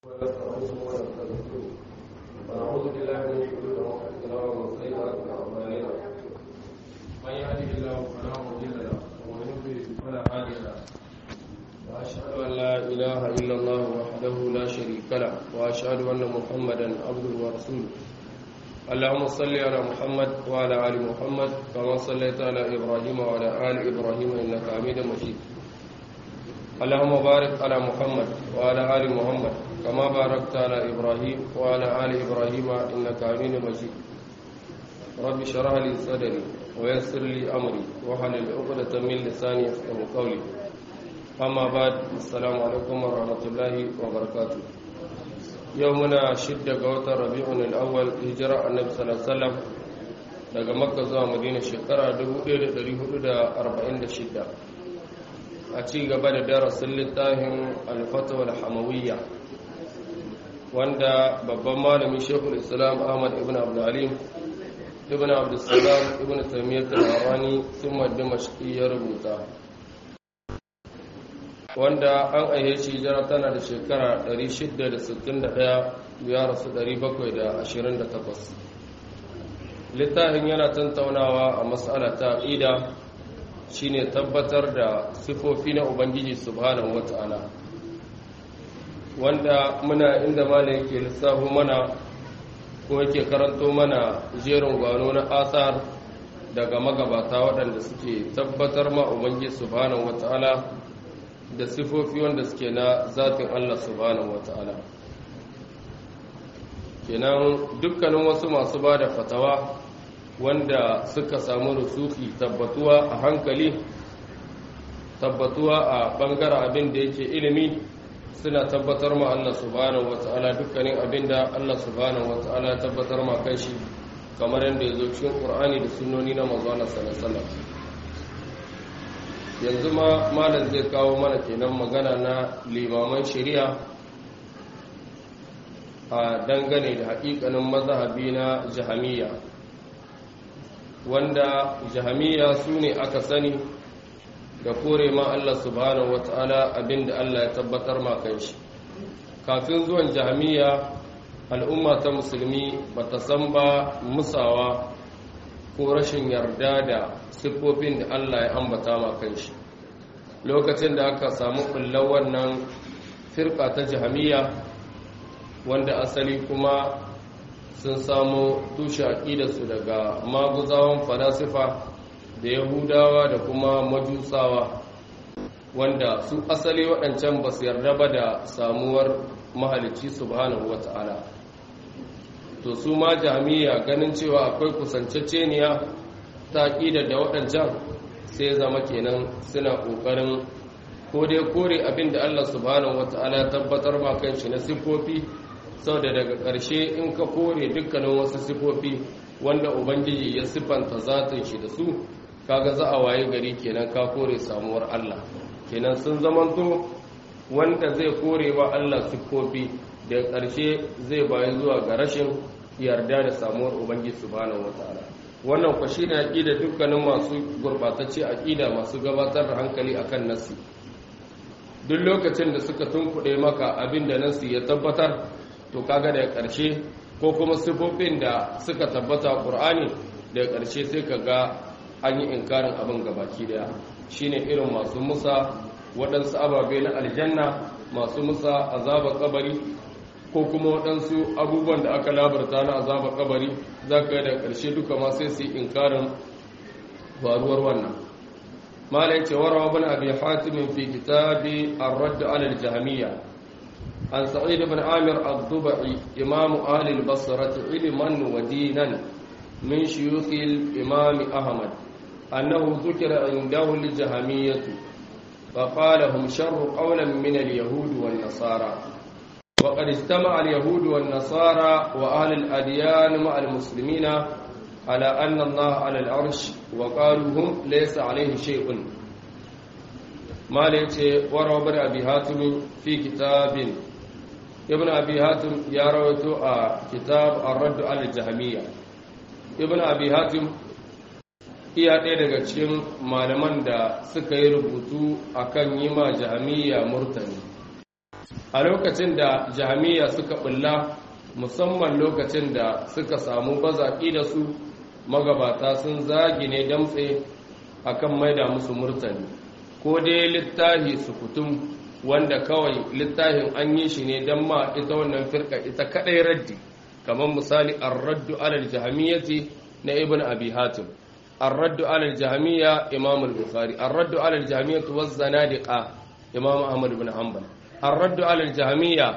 ونستعينه ونستغفره ونعوذ بالله من شرور انفسنا ومن سيئات اعمالنا من يهده الله فلا مضل له ومن يضلل فلا هادي له واشهد ان لا اله الا الله وحده لا شريك له واشهد ان محمدا عبده ورسوله اللهم صل على محمد وعلى ال محمد كما صليت على ابراهيم وعلى ال ابراهيم انك حميد مجيد اللهم بارك على محمد وعلى ال محمد كما باركت على ابراهيم وعلى ال ابراهيم انك حميد مجيد رب اشرح لي صدري ويسر لي امري واحلل عقدة من لساني يفقهوا قولي اما بعد السلام عليكم ورحمه الله وبركاته يومنا شدة قوة ربيع الأول هجرة النبي صلى الله عليه وسلم daga makka zuwa madina shekara 1446 a ci gaba da darasin littafin alfatawar hamawiyya wanda babban malami shekul islam ahmad ibn abdulhalim ibn abdulsalam ibn taimiyyar al-harani sun maddi mashiki ya rubuta wanda an aihe shi jira tana da shekara 661 ya rasu 728 littafin yana tantaunawa a matsala ta ƙida shine tabbatar da sifofi na ubangiji subhanahu wata'ala wanda muna inda malam yake lissafo mana ko yake karanto mana jerin gwano na asar daga magabata waɗanda suke tabbatar ma ubangiji subhanahu wata'ala da sifofi wanda suke na zatin Allah subhanahu wata'ala kenan dukkanin wasu masu ba da fatawa wanda suka samu rusuki tabbatuwa a hankali tabbatuwa a bangaren abin da yake ilimi suna tabbatar ma Allah subhanahu wata'ala dukkanin abin da Allah subhanahu wata'ala ya tabbatar ma kai shi kamar yadda ya zo cikin Qur'ani da sunnoni na manzo Allah sallallahu alaihi yanzu ma malam zai kawo mana kenan magana na limaman shari'a a dangane da haƙiƙanin mazhabi na jahamiyya wanda jahamiya su ne aka sani da kore ma Allah subhanahu wata'ala abinda Allah ya tabbatar ma shi kafin zuwan jahamiya al'umma ta musulmi bata san ba musawa ko rashin yarda da siffofin da Allah ya ambata ma shi lokacin da aka samu kullar wannan firka ta jahamiya wanda asali kuma sun samu tushe aƙidarsu daga maguzawan falasifa da yahudawa da kuma majusawa wanda su asali waɗancan ba su yarda ba da samuwar mahalicci subhanahu wata'ala to su ma jami'a ganin cewa akwai kusanceceniya ta aƙidar da waɗancan sai zama kenan suna ƙoƙarin ko dai kore abin da allah subhanahu wata'ala ya tabbatar ma kan shi na siffofi sau da daga ƙarshe in ka kore dukkanin wasu sifofi wanda ubangiji ya siffanta zatin shi da su kaga za a waye gari kenan ka kore samuwar Allah kenan sun zamanto wanda zai kore wa Allah siffofi da ƙarshe zai bayi zuwa ga rashin yarda da samuwar ubangiji subhanahu wataala wannan kwa shine aqida dukkanin masu gurbatacce aqida masu gabatar da hankali akan nasi duk lokacin da suka tunkuɗe maka abin da nasi ya tabbatar to kaga daga ƙarshe ko kuma sifofin da suka tabbata a ƙur'ani daga ƙarshe sai ka ga an yi inkarin abin gabaki daya shine irin masu musa waɗansu ababe na aljanna masu musa azaba kabari ko kuma waɗansu abubuwan da aka labarta na azaba kabari za ka yi daga ƙarshe duka ma sai su yi inkarin faruwar wannan mala yace warawa bin abi hatim fi kitabi ar-radd ala al-jahmiyya عن سعيد بن عامر الضبعي إمام أهل البصرة علما ودينا من شيوخ الإمام أحمد أنه ذكر عنده الجهمية فقال هم شر قولا من اليهود والنصارى وقد اجتمع اليهود والنصارى وأهل الأديان مع المسلمين على أن الله على العرش وقالوا هم ليس عليه شيء ما ليت وروى بن أبي هاتم في كتاب ibn abi hatim ya rawaito a kitab ar-radd al-jahmiyya ibn abi hatim iya ɗaya daga cikin malaman da suka yi rubutu akan yi ma jahmiyya murtani a lokacin da jahamiya suka bulla musamman lokacin da suka samu bazaƙi da su magabata sun zagi ne damtse akan maida musu murtani ko dai littahi sukutum wanda kawai littafin an yi shi ne don ma ita wannan firka ita kadai raddi kamar misali ar-raddu alal jahamiyyati na ibn abi hatim ar-raddu alal jahamiyya imam al-bukhari ar-raddu alal jahamiyyati waz zanadiqa imam ahmad ibn hanbal ar-raddu alal jahamiyya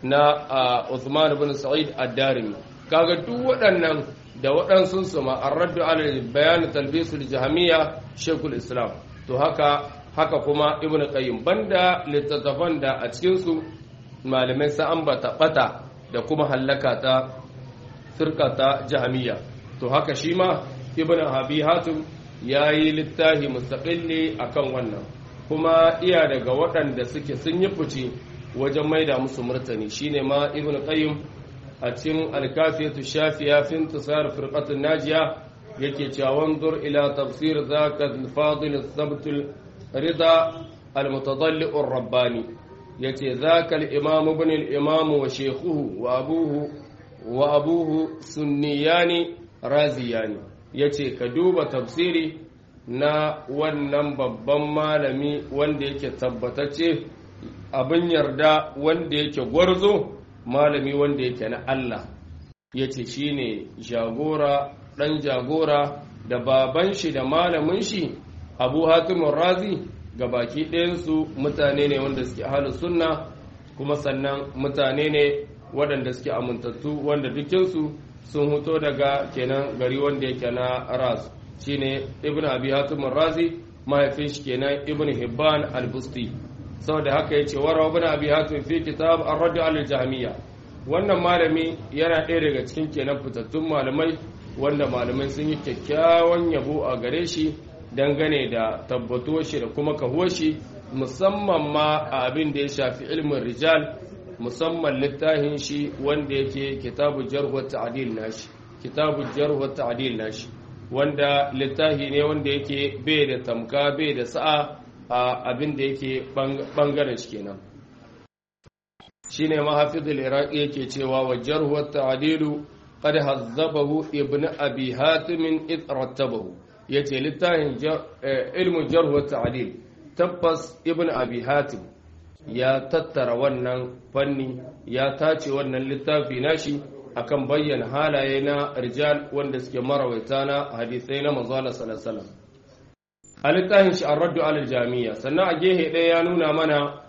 na Uthman ibn Sa'id ad-Darimi kaga duk waɗannan da waɗansu su ma ar-raddu alal bayan talbisul jahamiyya shaykhul islam to haka haka kuma ibn qayyim banda littattafan da a cikin su malamai sa ambata bata da kuma hallaka ta firka ta jahamiyya to haka shi ma ibn habi hatim yayi littafi mustaqilli akan wannan kuma iya daga waɗanda suke sun yi fice wajen maida musu murtani shine ma ibn qayyim a cikin alkafiyatu shafiya fi intisar firqatun najiya yake cewa wanzur ila tafsir zaka al-fadil al-thabt al-rida al-mutadalli ar-rabbani yace zaka al-imam ibn al-imam wa shaykhuhu wa abuhu wa abuhu sunniyani raziyani yace ka duba tafsiri na wannan babban malami wanda yake tabbatacce abin yarda wanda yake gwarzo malami wanda yake na Allah ya ce shi ne jagora ɗan jagora da baban shi da malamin shi abu hatimun razi ga baki ɗayansu mutane ne wanda suke halin sunna kuma sannan mutane ne waɗanda suke amintattu wanda dukinsu sun huto daga kenan gari wanda yake na ras shine ibn abi hatimun razi mahaifin shi kenan ibn hibban al-busti saboda haka yace wara ibn abi hatim fi kitab ar-radd al-jahmiyya wannan malami yana ɗaya daga cikin kenan fitattun malamai wanda malamai sun yi kyakkyawan yabo a gare shi dangane da tabbatuwar shi da kuma kahuwar shi musamman ma a abin da ya shafi ilmin rijal musamman littafin shi wanda yake kitabu jarh wa ta'dil nashi kitabu jarh wa ta'dil nashi wanda littafi ne wanda yake bai da tamka bai da sa'a a abin da yake bangaren shi kenan shine mahafizul iraqi yake cewa wa jarh wa ta'dilu qad hazzabahu ibn abi hatim id rattabahu yace littafin ilmu jarh wa ta'dil tabbas ibn abi hatim ya tattara wannan fanni ya tace wannan littafi nashi akan bayyana halaye na rijal wanda suke marawaita na hadisai na manzo Allah sallallahu alaihi wasallam a littafin shi ar-raddu alal jami'a sannan a gehe ɗaya ya nuna mana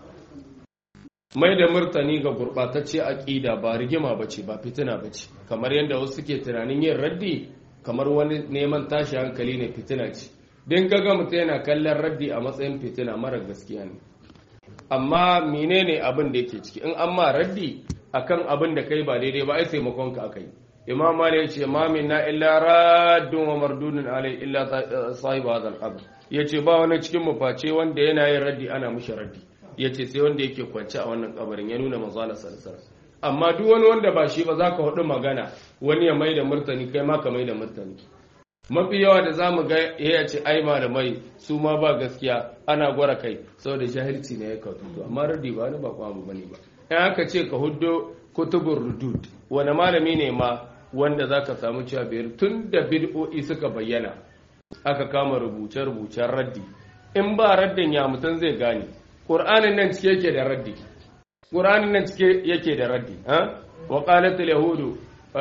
mai da murtani ga gurɓatacce aƙida ba rigima bace ba fitina bace kamar yadda wasu suke tunanin yin raddi kamar wani neman tashi hankali ne fitina ce din kaga mutum yana kallon raddi a matsayin fitina mara gaskiya ne amma menene abin da yake ciki in an ma raddi akan abin da kai ba daidai ba ai taimakon ka akai imam mali ya ce ma minna illa raddun wa mardudun alai illa sahib hadha al-qabr yace ba wani cikin mu face wanda yana yin raddi ana mushi raddi yace sai wanda yake kwance a wannan kabarin ya nuna manzo Allah sallallahu amma duk wani wanda ba shi ba zaka hudu magana wani ya maida murtani kai ma ka maida murtani mafi yawa da za mu ga ya ce ai malamai su ma ba gaskiya ana gwara kai saboda jahilci ne ya kautu amma rudi ba ni ba kwamu bane ba in aka ce ka huddo kutubur rudud wani malami ne ma wanda za ka samu cewa biyar tun da bid'o'i suka bayyana aka kama rubuce-rubucen raddi in ba raddin ya mutum zai gane ƙur'anin nan cike yake da raddi ƙur'anin nan cike yake da raddi wa qalatul yahudu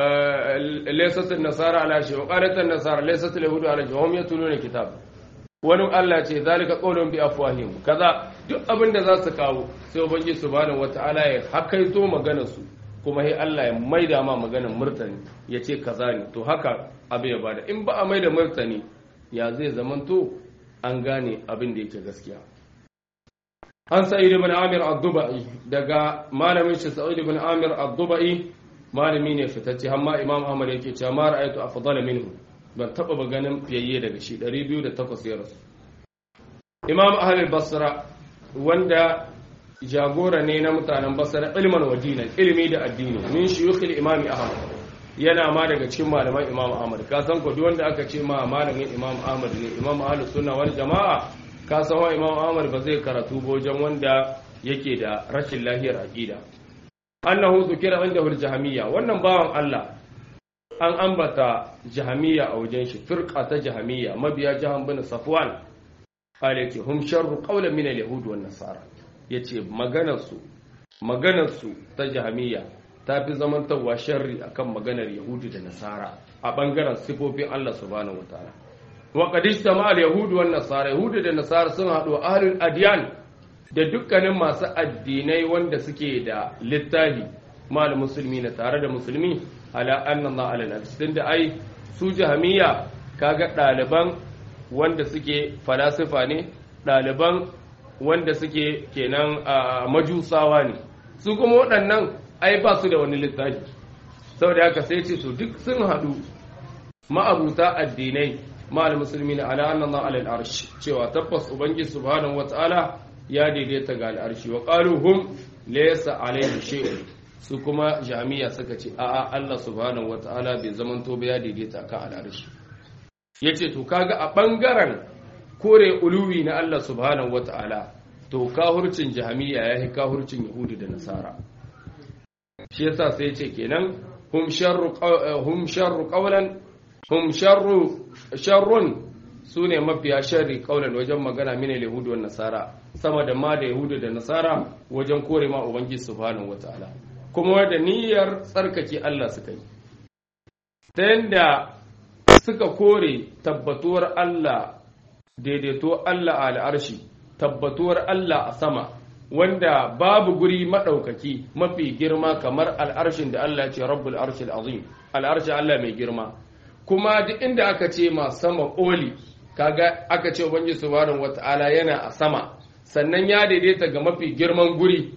laysat an-nasara ala shay wa qalat an-nasara laysat al-yahudu ala shay wa hum yatluna kitab wani Allah ce zalika qawlun bi afwahihim kaza duk abin da za su kawo sai ubangiji subhanahu wataala ya hakaito maganar su kuma sai Allah ya maida ma maganar murtani ya ce kaza ne to haka abu ya bada in ba a maida murtani ya zai zamanto an gane abin da yake gaskiya an sa'id ibn amir ad-dubai daga malamin shi sa'id ibn amir ad-dubai malami ne fitacce amma imam ahmad yake cewa ma ra'aytu afdala minhu ban taba ba ganin fiyayye daga shi 208 ya rasu imam ahlul basra wanda jagora ne na mutanen basra ilman wa dinan ilimi da addini min shuyukhil imam ahmad yana ma daga cikin malaman imam ahmad ka san ko duk wanda aka ce ma malamin imam ahmad ne imam ahlus sunna wal jamaa ka san wa imam ahmad ba zai karatu ba wajen wanda yake da rashin lahiyar aqida annahu zukira indahu al-jahmiyya wannan bawan Allah an ambata jahmiyya a wajen shi firqa ta jahmiyya mabiya jahan bin safwan alaki hum sharru qawlan min al-yahud wan nasara yace maganar su maganar su ta jahmiyya ta fi zamantarwa sharri akan maganar yahudu da nasara a bangaren sifofin Allah subhanahu wataala wa qad ijtama al-yahud wan nasara yahudu da nasara sun haɗu ahlul adyan da dukkanin masu addinai wanda suke da littafi mal musulmi na tare da musulmi ala anna Allah ala nafsi tunda ai su jahmiya kaga ɗaliban wanda suke falasifa ne ɗaliban wanda suke kenan a majusawa ne su kuma waɗannan ai ba su da wani littafi saboda haka sai ce to duk sun haɗu ma'abuta addinai ma'al musulmi na ala annan alal arshi cewa tabbas ubangiji subhanahu wata'ala ya daidaita ga al'arshi wa qalu hum laysa alayhi shay'un su kuma jami'a suka ce a'a Allah subhanahu wata'ala bai zamanto ba ya daidaita kan al'arshi yace to kaga a bangaren kore uluwi na Allah subhanahu wata'ala to kahurcin jami'a yayi kahurcin yahudi da nasara shi yasa sai yace kenan hum sharru hum sharru qawlan hum sharru sharrun sune mafiya sharri qawlan wajen magana mine yahudu wa nasara sama da ma da yahudu da nasara wajen kore ma ubangiji subhanahu wataala kuma da niyyar tsarkake Allah suka yi ta yanda suka kore tabbatuwar Allah daidaito Allah a al'arshi tabbatuwar Allah a sama wanda babu guri maɗaukaki mafi girma kamar al'arshin da Allah ce rabbul arshil azim al'arshin Allah mai girma kuma duk inda aka ce ma sama ƙoli kaga aka ce ubangiji subhanahu wata'ala yana a sama sannan ya daidaita ga mafi girman guri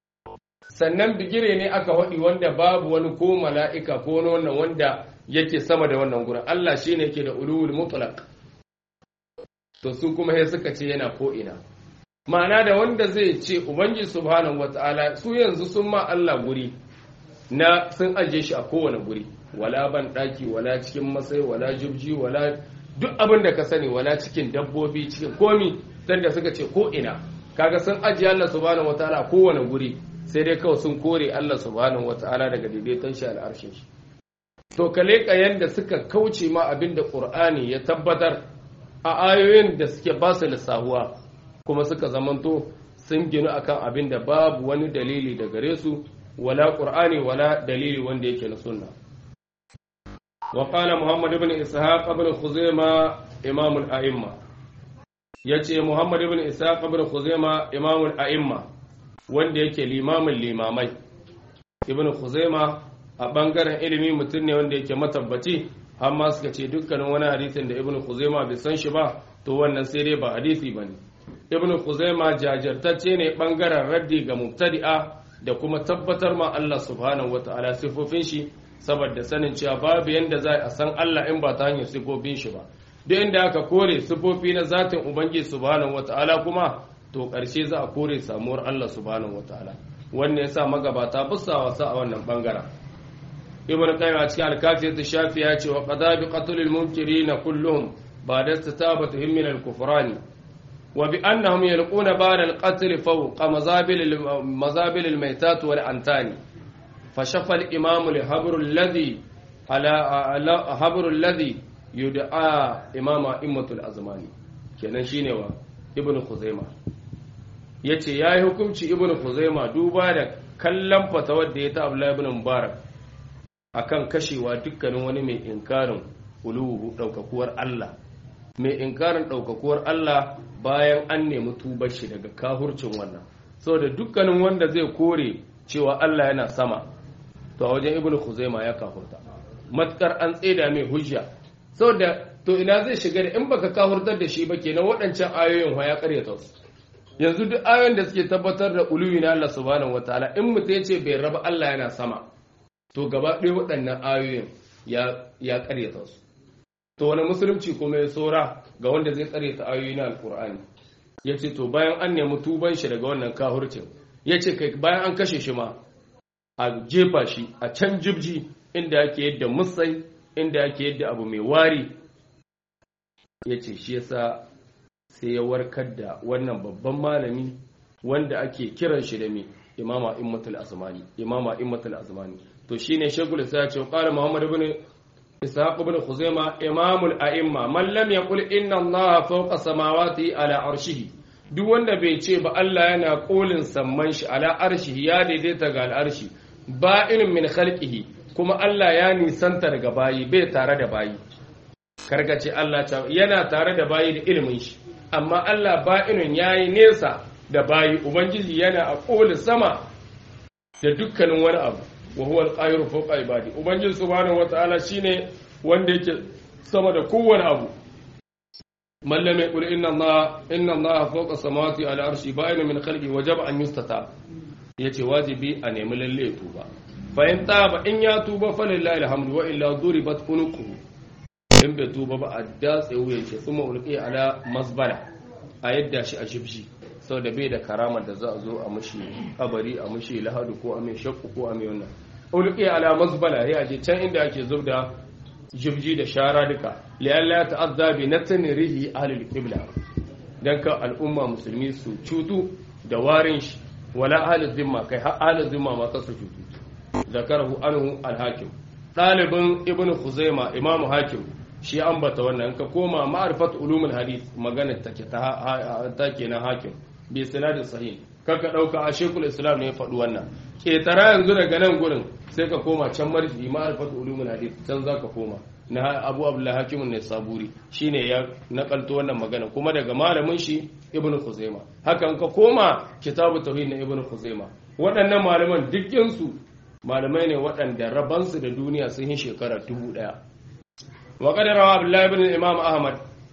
sannan bigire ne aka waɗi wanda babu wani ko mala'ika ko wani wannan wanda yake sama da wannan gurin Allah shine yake da ulul mutlaq to su kuma sai suka ce yana ko ina ma'ana da wanda zai ce ubangiji subhanahu wata'ala su yanzu sun ma Allah guri na sun ajiye shi a kowane guri wala ban daki wala cikin masai wala jibji wala duk abin da ka sani wala cikin dabbobi cikin komi dan da suka ce ko ina kaga sun ajiye Allah subhanahu wata'ala a kowane guri sai dai kawai sun kore Allah subhanahu wata'ala daga daidaiton shi al'arshin shi to kale yanda suka kauce ma abin da Qur'ani ya tabbatar a ayoyin da suke ba su lissahuwa kuma suka zamanto sun ginu akan abin da babu wani dalili da gare su wala qur'ani wala dalili wanda yake na sunna wa qala muhammad ibn ishaq ibn khuzaima imam al-a'imma yace muhammad ibn ishaq ibn khuzaima imam al-a'imma wanda yake limamin limamai ibn khuzaima a bangaren ilimi mutum ne wanda yake matabbaci amma suka ce dukkanin wani hadisin da ibn khuzaima bai san shi ba to wannan sai dai ba hadisi bane ibn Khuzaima jajirtacce ne bangaren raddi ga mubtadi'a da kuma tabbatar ma Allah subhanahu wata'ala sifofin shi saboda sanin cewa babu yanda za a san Allah in ba ta hanyar sifofin shi ba duk inda aka kore sifofi na zatin ubangiji subhanahu wata'ala kuma to ƙarshe za a kore samuwar Allah subhanahu wata'ala wannan yasa magabata bussa wasa a wannan bangaren ibn qayyim a cikin al-kafiyat shafi ya ce wa qada bi qatl al-munkirin kulluhum ba da tatabatu min al-kufrani وبأنهم يلقون بعد القتل فوق مزابل مزابل الميتات والأنتان فشف الإمام الهبر الذي على هبر الذي يدعى إمام أئمة الأزمان kenan shine wa ibnu khuzaima yace yayi hukunci ibnu khuzaima duba da kallon fatawar da ya ta Abdullah ibn Mubarak akan kashewa dukkanin wani mai inkarin uluhu daukakuwar Allah mai inkarin ɗaukakuwar Allah bayan an nemi tubar shi daga kahurcin wannan saboda dukkanin wanda zai kore cewa Allah yana sama to a wajen ibnu khuzaima ya kahurta matkar an tseda mai hujja saboda to ina zai shiga da in baka kahurtar da shi ba kenan waɗancan ayoyin ya karyata su yanzu duk ayoyin da suke tabbatar da uluwi na Allah subhanahu wataala in mutum ya ce bai raba Allah yana sama to gaba ɗaya waɗannan ayoyin ya ya karyata su to wani musulunci kuma ya tsora ga wanda zai tsare ta ayoyi na alkur'ani ya ce to bayan an nemi tuban shi daga wannan kahurcin ya ce kai bayan an kashe shi ma a jefa shi a can jibji inda ake yadda musai inda ake yadda abu mai wari ya ce shi yasa sai ya warkar da wannan babban malami wanda ake kiran shi da me imama immatul azmani imama immatul azmani to shine shagul sai ya ce qala muhammad ibn ishaq ibn khuzaima imamul a'imma man lam yaqul inna allaha fawqa samawati ala arshihi duk wanda bai ce ba Allah yana kolin samman shi ala arshihi ya daidaita ga al'arshi ba'in min khalqihi kuma Allah ya nisanta daga bayi bai tare da bayi karkace Allah yana tare da bayi da ilimin shi amma Allah ba'inun yayi nesa da bayi ubangiji yana a kolin sama da dukkanin wani abu wa huwa al-qahiru fawqa ibadi ubangiji subhanahu wataala shine wanda yake sama da kowane abu man lam yaqul inna allaha inna allaha fawqa samawati ala arshi ba'ina min khalqi wajaba an yustata yace wajibi a nemi lalle tuba fa in taba in ya tuba fa lillahi alhamdu wa illa duribat unuquhu in bai tuba ba a datse wuyan shi kuma ulqi ala masbala a yadda shi a shibshi saboda bai da karamar da za a zo a mushi kabari a mushi lahadu ko a mai shakku ko a mai wannan ulqi ala masbala ya je can inda ake zubda jibji da shara duka liyalla ta'azza bi natni rihi ahlul qibla dan ka al'umma musulmi su cutu da warin shi wala ahlul zimma kai har ahlul zimma ma ka su cutu zakarahu anhu al-hakim dalibin ibnu khuzaima imamu hakim shi ambata wannan ka koma ma'rifat ulumul hadith magana take ta take na hakim bi sanadin sahih kaka dauka a shekul islam ne ya faɗi wannan ketara yanzu daga nan gurin sai ka koma can marji ma'rifat ulumul hadith can zaka koma na abu abdullah hakim ne saburi shine ya nakalto wannan magana kuma daga malamin shi ibn khuzaima hakan ka koma kitabu tauhid na ibn khuzaima waɗannan malaman dukkin su malamai ne waɗanda rabansu da duniya sun yi shekara dubu ɗaya wa qad rawa abdullah ibn imam ahmad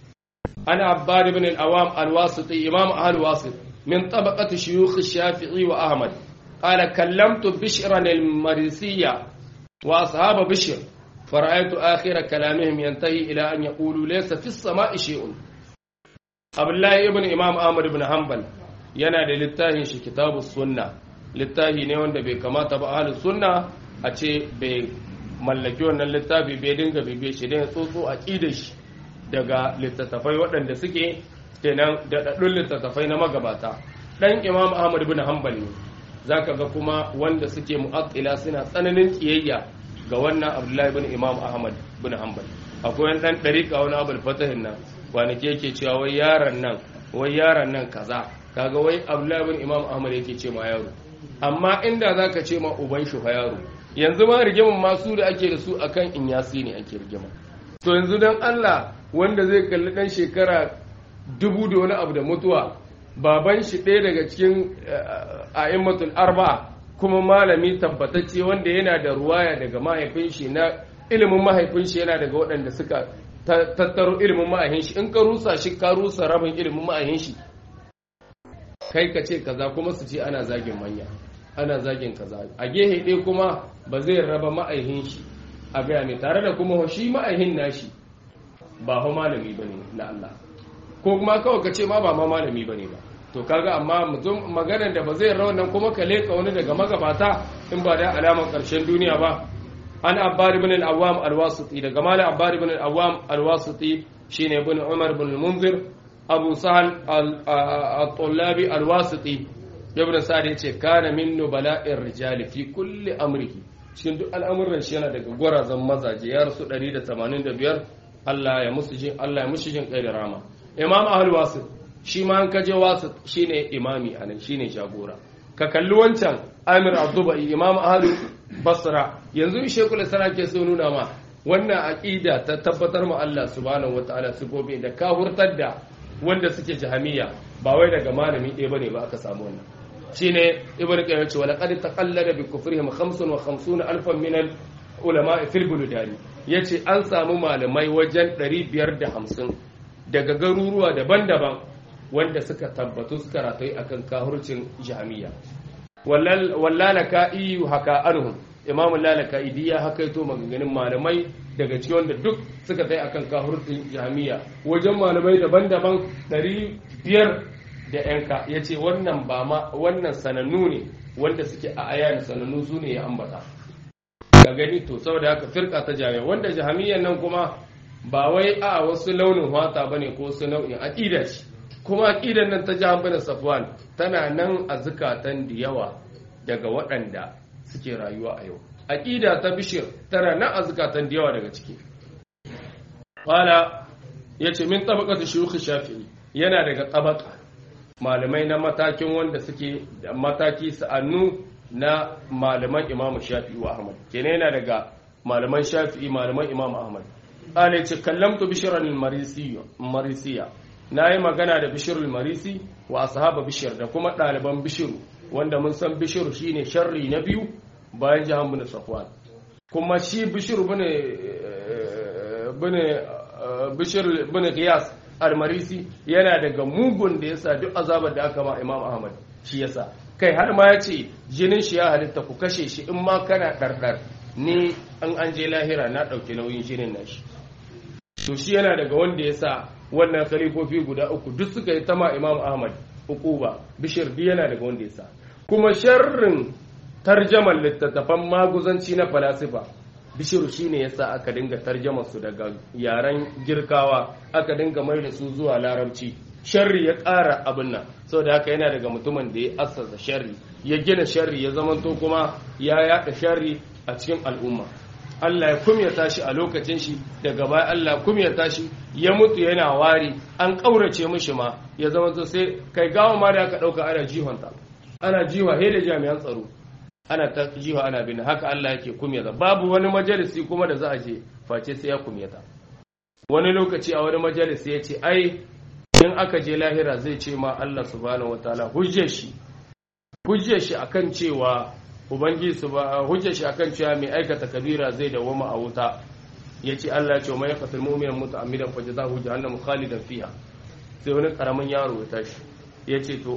ana abbad ibn al-awam al-wasiti imam al-wasit min tabaqati shuyukh shafi'i wa ahmad قال كلمت بشرا المريسية وأصحاب بشر فرأيت آخر كلامهم ينتهي إلى أن يقولوا ليس في السماء شيء عبد الله ابن إمام أحمد بن حنبل yana da littafin shi kitabu sunna littafi ne wanda bai kamata ba ahlus sunna a ce bai mallaki wannan littafi bai dinga bibiye shi dan tsotso a shi daga littattafai waɗanda suke kenan da daɗin littattafai na magabata dan imam ahmad bin hanbal ne zaka ga kuma wanda suke mu'attila suna tsananin kiyayya ga wannan abdullahi bin imam ahmad bin hanbal akwai wani dan dariƙa wani abul fatahin nan kwanaki yake cewa wai yaron nan wai yaron nan kaza kaga wai abdullahi bin imam ahmad yake ce ma yaro amma inda zaka ce ma uban shi fa yaro yanzu ma rigimin masu da ake da su akan inyasi ne ake rigima to yanzu dan Allah wanda zai kalli dan shekara dubu da wani abu da mutuwa baban shi ɗaya daga cikin a'immatul arba'a kuma malami tabbatacce wanda yana da ruwaya daga mahaifin shi na ilimin mahaifin shi yana daga waɗanda suka tattaro ilimin mahaifin shi in ka rusa shi ka rusa rabin ilimin mahaifin shi kai ka ce kaza kuma su ce ana zagin manya ana zagin kaza a gehe ɗaya kuma ba zai raba ma'aihin shi a gaya mai tare da kuma shi ma'aihin nashi ba fa malami bane na Allah ko kuma kawai ka ce ma ba ma malami bane ba to kaga amma mutum maganar da ba zai nan kuma ka leka wani daga magabata in ba da alamar karshen duniya ba an abbad ibn al-awwam al-wasiti daga malam abbad ibn al-awwam al-wasiti shine ibn umar ibn al-munzir abu sahal al-tullabi al-wasiti ibn sa'd yace kana min nubala'ir rijal fi kulli amrihi cikin duk al'amuran shi yana daga gwarazan mazaje ya rasu 185 Allah ya musu jin Allah ya musu jin kai da rama imam ahlul wasit shi ma an kaje wasu shine imami anan shine jagora ka kalli wancan amir abdubai imam ahlu basra yanzu shekul islam ke so nuna ma wannan aqida ta tabbatar ma Allah subhanahu wataala sifofi da ka hurtar da wanda suke jahamiya ba wai daga malami ɗaya bane ba aka samu wannan shine ibnu qayyim ce wala qad taqallada bi kufrihim 55 alfan min al ulama fil buludani yace an samu malamai wajen 550 daga garuruwa daban-daban wanda suka tabbatu suka ratayi akan kahurcin jami'a wallalaka iyu haka anhum imamu lalaka idi ya hakaito maganganun malamai daga cikin wanda duk suka tsaye akan kahurcin jami'a wajen malamai daban-daban ɗari biyar da yanka ya ce wannan ba ma wannan sanannu ne wanda suke a ayan sanannu su ne ya ambata ga gani to saboda haka firka ta jami'a wanda jami'an nan kuma ba wai a wasu launin wata bane ko su nau'in aqida ce kuma aqidan nan ta jahan bin safwan tana nan a zukatan da yawa daga waɗanda suke rayuwa a yau aqida ta bishir tana nan a zukatan da yawa daga ciki qala yace min tabaqati shuyukh shafi'i yana daga tabaka malamai na matakin wanda suke da mataki sa'annu na malaman imamu shafi'i wa ahmad kenan yana daga malaman shafi'i malaman imamu ahmad qala yace kallamtu bishran al-marisiya nayi magana da bishr al-marisi wa ashaba bishr da kuma ɗaliban bishiru wanda mun san bishiru shine sharri na biyu bayan jahan bin safwan kuma shi bishiru bane bane bishir bin qiyas al-marisi yana daga mugun da yasa duk azabar da aka ma imam ahmad shi yasa kai har ma ya ce jinin shi ya halitta ku kashe shi in ma kana ɗarɗar ni an an je lahira na ɗauki nauyin jinin nashi to shi yana daga wanda ya sa wannan khalifofi guda uku duk suka yi tama imam ahmad ukuba bishir duk yana daga wanda ya sa kuma sharrin tarjaman littattafan maguzanci na falasifa bishiru shine yasa aka dinga tarjamar su daga yaren girkawa aka dinga mai da su zuwa larabci sharri ya ƙara abin nan saboda haka yana daga mutumin da ya assasa sharri ya gina sharri ya zamanto kuma ya yaɗa sharri a cikin al'umma Allah ya kumyata shi a lokacin shi daga baya Allah kumyata shi ya mutu yana wari an ƙaurace mishi ma ya zamanto sai kai gawa ma da aka ɗauka ana jihonta ana jiwa he da jami'an tsaro ana ta jiwa ana bin haka Allah yake kumyata babu wani majalisi kuma da za a je face sai ya kumyata wani lokaci a wani majalisi ya ce ai in aka je lahira zai ce ma Allah subhanahu wataala hujjar shi hujjar shi akan cewa ubangiji su ba hujjar shi akan cewa mai aikata kabira zai dawoma a wuta yace Allah ya ce mai yaqtul mu'mina muta'ammidan fa jazahu jahannam khalidan fiha sai wani karamin yaro ya tashi yace to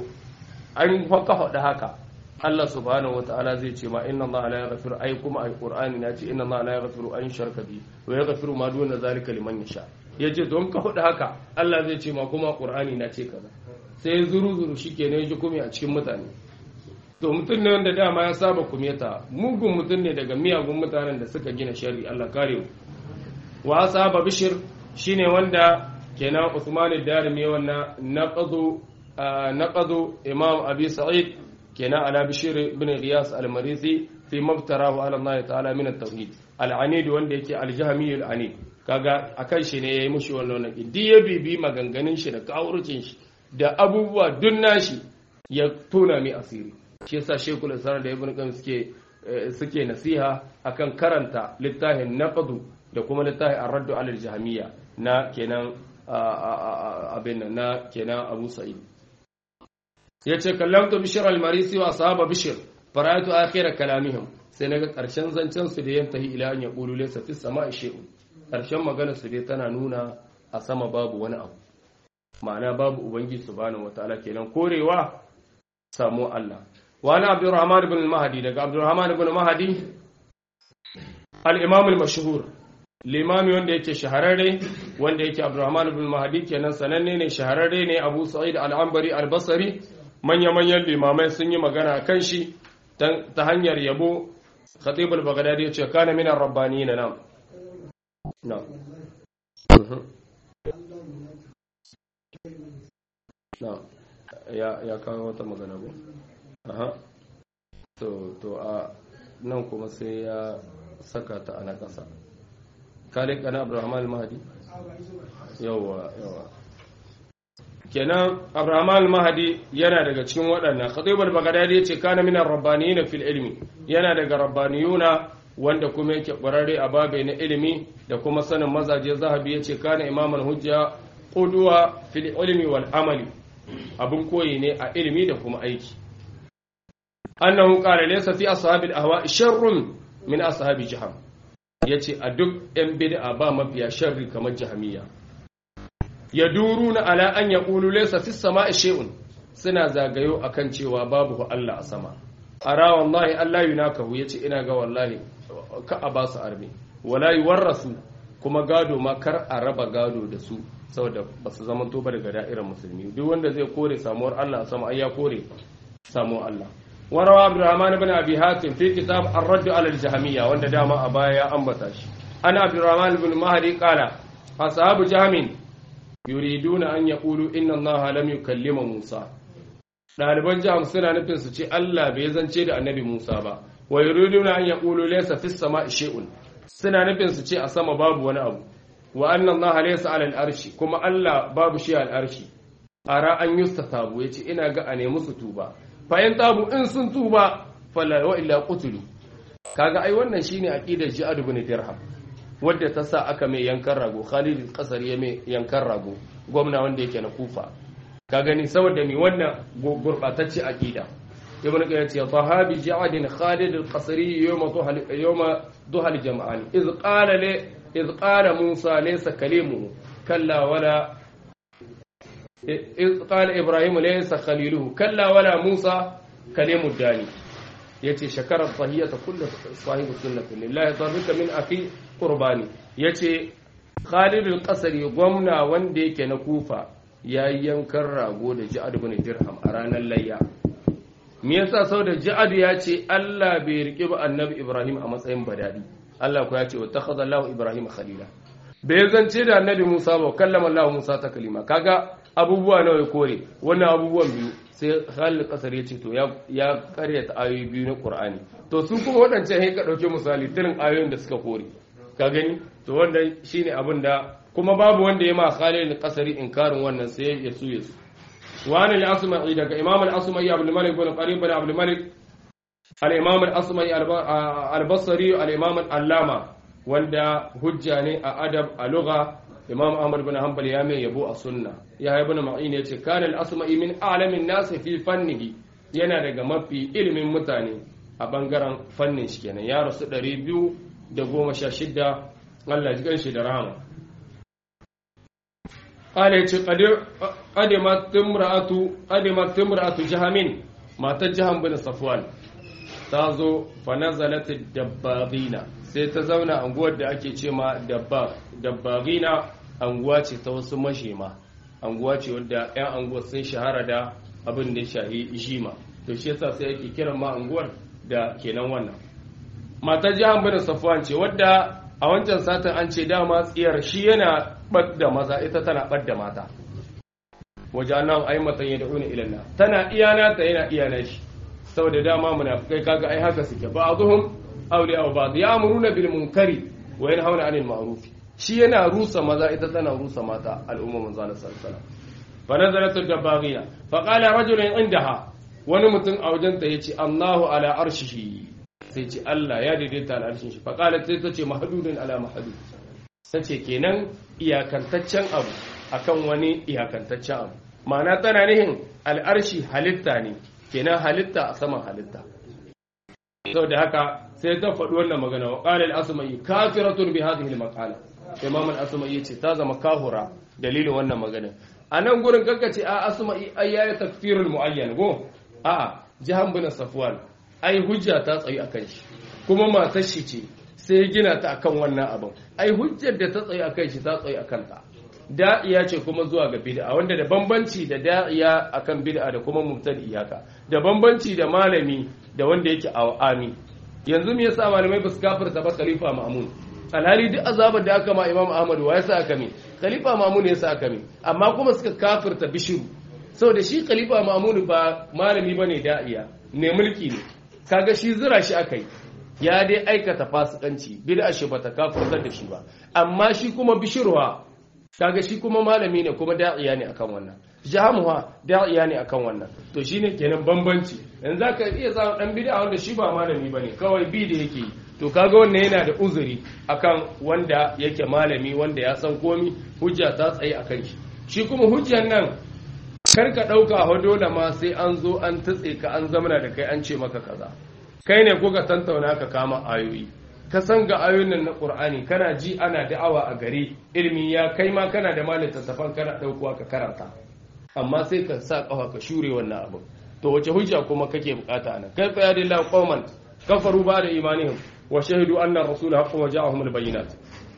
an faka faɗa haka Allah subhanahu wataala zai ce ma inna Allah la yaghfiru ay kuma alqur'ani na ce inna Allah la yaghfiru an sharka bi wa yaghfiru ma duna zalika liman yasha ya ce don ka faɗi haka Allah zai ce ma kuma ƙur'ani na ce kaza sai zuru zuru shi ke ne ji kumi a cikin mutane to mutum ne wanda dama ya saba kumeta mugun mutum ne daga miyagun mutanen da suka gina shari Allah kare mu wa saba bishir shine wanda kenan Usman ad-Darimi wannan naqadu naqadu Imam Abi Sa'id kenan ala bishir ibn Riyas al-Marisi fi mabtarahu ala Allah ta'ala min at-tauhid al-anid wanda yake al-jahmi al-anid kaga akan shi ne yayi mushi wannan naki duk ya bibi maganganun shi da kawurcin shi da abubuwa dun nashi ya tona mai asiri shi yasa shekul islam da ibn qayyim suke suke nasiha akan karanta littafin naqdu da kuma littafin ar-radd ala al-jahmiyya na kenan abin na kenan Abu Sa'id yace kallamtu bishr al-marisi wa sahaba bishr fara'atu akhir kalamihim sai naga karshen zancen su da yantahi ila an yaqulu laysa fis sama'i shay'un ƙarshen magana su dai tana nuna a sama babu wani abu ma'ana babu ubangiji subhanahu wataala kenan korewa samu Allah wani abdurrahman ibn mahdi daga abdurrahman ibn mahdi al-imam al-mashhur limami wanda yake shahararre wanda yake abdurrahman ibn mahdi kenan sananne ne shahararre ne abu sa'id al-anbari al-basri manya manyan limamai sun yi magana kan shi ta hanyar yabo khatib al-baghdadi ya ce kana min ar-rabbaniyina nam نعم نعم ya ya kawo wata magana ko aha to to a nan kuma sai ya saka ta ana kasa kalik ana abraham al-mahdi yawa yawa kenan abraham al-mahdi yana daga cikin waɗannan khatib al-baghdadi yace kana min ar-rabbaniyina fil ilmi yana daga rabbaniyuna wanda kuma yake ƙwararre a babai na ilimi da kuma sanin mazaje zahabi ya ce kana imaman hujja ƙuduwa fil ilmi wal amali abin koyi ne a ilimi da kuma aiki annahu qala laysa fi ashabil ahwa sharrun min ashabi jaham yace a duk yan bid'a ba mafiya sharri kamar jahamiyya yaduruna ala an yaqulu laysa fis sama'i shay'un suna zagayo akan cewa babu Allah a sama ara wallahi Allah yunakahu yace ina ga wallahi ka a ba su arme wala yuwarrasu kuma gado ma kar a raba gado da su saboda ba su zama to ba daga da'irar musulmi duk wanda zai kore samuwar Allah sama ai ya kore samuwar Allah warawa Abdurrahman ibn Abi Hatim fi kitab Ar-Radd 'ala al-Jahmiyya wanda dama a baya ya ambata shi ana Abdurrahman ibn Mahdi qala ashabu Jahmin yuriduna an yaqulu inna allaha lam yukallima musa ɗaliban jiham suna nufin su ce Allah bai zance da annabi Musa ba wa yuriduna an yaqulu laysa fis sama'i shay'un suna nufin su ce a sama babu wani abu wa anna Allah laysa 'ala al-arshi kuma Allah babu shi al-arshi ara an yustatabu yace ina ga a nemi su tuba fa in tabu in sun tuba fala wa illa qutulu kaga ai wannan shine aqidar Ja'ad ibn Dirham wadda ta sa aka mai yankan rago Khalid al ya mai yankan rago gwamna wanda yake na Kufa ka gani saboda mi wannan gurbatacce aqida ibn qayyim ya sahabi ja'ad khalid al-qasri yawma duhal yawma duhal jam'an iz qala li iz qala musa laysa kalimuhu kalla wala iz qala ibrahim laysa khaliluhu kalla wala musa kalimu dani yace shakara tahiyata kullu sahibi sunnati lillahi darbika min akhi qurbani yace khalid al-qasri gwamna wanda yake na kufa ya yi yankan rago da ji'ad bin dirham a ranar layya me yasa sau da ji'ad ya ce Allah bai riƙe ba annabi Ibrahim a matsayin badadi Allah ko ya ce wattakhadha Allahu Ibrahim khalila bai zance da annabi Musa ba kallama Allah Musa ta kalima kaga abubuwa nawa ya kore wannan abubuwan biyu sai Khalil kasar ya ce to ya karyata ayoyi biyu na Qur'ani to su kuma waɗancan sai ka dauke misali tirin ayoyin da suka kore ka gani to wannan shine abin da kuma babu wanda ya ma Khalil al-Qasri inkarin wannan sai ya su ya su wa an al-Asma'i daga Imam al-Asma'i Abdul Malik bin Qarib bin Abdul Malik al-Imam al-Asma'i al-Basri al-Imam al-Allama wanda hujja ne a adab a lugha Imam Ahmad bin Hanbal ya mai yabo a sunna ya ibn Ma'in yace kana al-Asma'i min a'lamin nas fi fannihi yana daga mafi ilimin mutane a bangaren fannin shi kenan ya rasu 216 Allah ji ganshi da rahama قال يتي قدمت امرأة قدمت امرأة جهمين ما تجهم بن صفوان تازو فنزلت الدباغين sai ta zauna anguwar da ake ce ma dabbagina anguwa ce ta wasu mashema anguwa ce wadda 'yan anguwar sun shahara da abin da shahi jima to shi yasa sai ake kiran ma anguwar da kenan wannan matar jihan bin safwan ce wadda a wancan satin an ce dama tsiyar shi yana ɓadda maza ita tana ɓadda mata wajanan ai matan ya da'una ilanna tana iyana ta yana iyana shi saboda dama munafikai kaga ai haka suke ba azuhum awliya wa ba'd ya'muruna bil munkari wa yanhauna 'anil ma'ruf shi yana rusa maza ita tana rusa mata al'umma manzo Allah sallallahu alaihi wasallam fa nazalat ad-dabaghiya fa qala rajulun indaha wani mutum a wajen ta yace Allahu ala arshihi sai ce Allah ya daidaita al'arshin shi fa qala sai ta ce mahdudun ala mahdud sai ce kenan iyakantaccen abu akan wani iyakantaccen abu ma'ana tana nihin al'arshi halitta ne kenan halitta a saman halitta sau da haka sai ta faɗi wannan magana wa ƙala al'asumai kafiratun bi hadhihi al-maqala imam al-asumai yace ta zama kahura dalilin wannan magana a nan gurin ce a asumai ai yayi takfirul muayyan go a jahan bin safwan ai hujja ta tsayi akan shi kuma matar shi ce sai gina ta akan wannan abin ai hujjar da ta tsaye akan shi ta tsaye akan ta da'iya ce kuma zuwa ga bid'a wanda da bambanci da da'iya akan bid'a da kuma mubtadi iyaka da bambanci da malami da wanda yake awami yanzu me yasa malamai ba su kafirta ba khalifa ma'mun alhali duk azabar da aka ma imam ahmad wa yasa aka mi khalifa ma'mun ne yasa aka mi amma kuma suka kafirta bishiru saboda shi khalifa ma'mun ba malami bane da'iya ne mulki ne kaga shi zira shi akai ya dai aikata fasikanci bid'a shi bata kafirtar da shi ba amma shi kuma bishirwa kaga shi kuma malami ne kuma da'iya ne akan wannan jahamuwa da'iya ne akan wannan to shine kenan bambanci yanzu zaka iya samun dan bid'a wanda shi ba malami bane kawai bi da yake to kaga wannan yana da uzuri akan wanda yake malami wanda ya san komi hujja ta tsaye akan shi shi kuma hujjan nan kar ka dauka ho dole ma sai an zo an tatse ka an zamana da kai an ce maka kaza kai ne kuka tantauna ka kama ayoyi ka san ga ayoyin nan na Qur'ani kana ji ana da'awa a gari ilimi ya kai ma kana da malin tattafan kana daukowa ka karanta amma sai ka sa kafa ka shure wannan abu to wace hujja kuma kake bukata anan kai fa ya dilla qauman kafaru ba da imanihim wa shahidu anna rasul haqqun wa ja'ahum al-bayyinat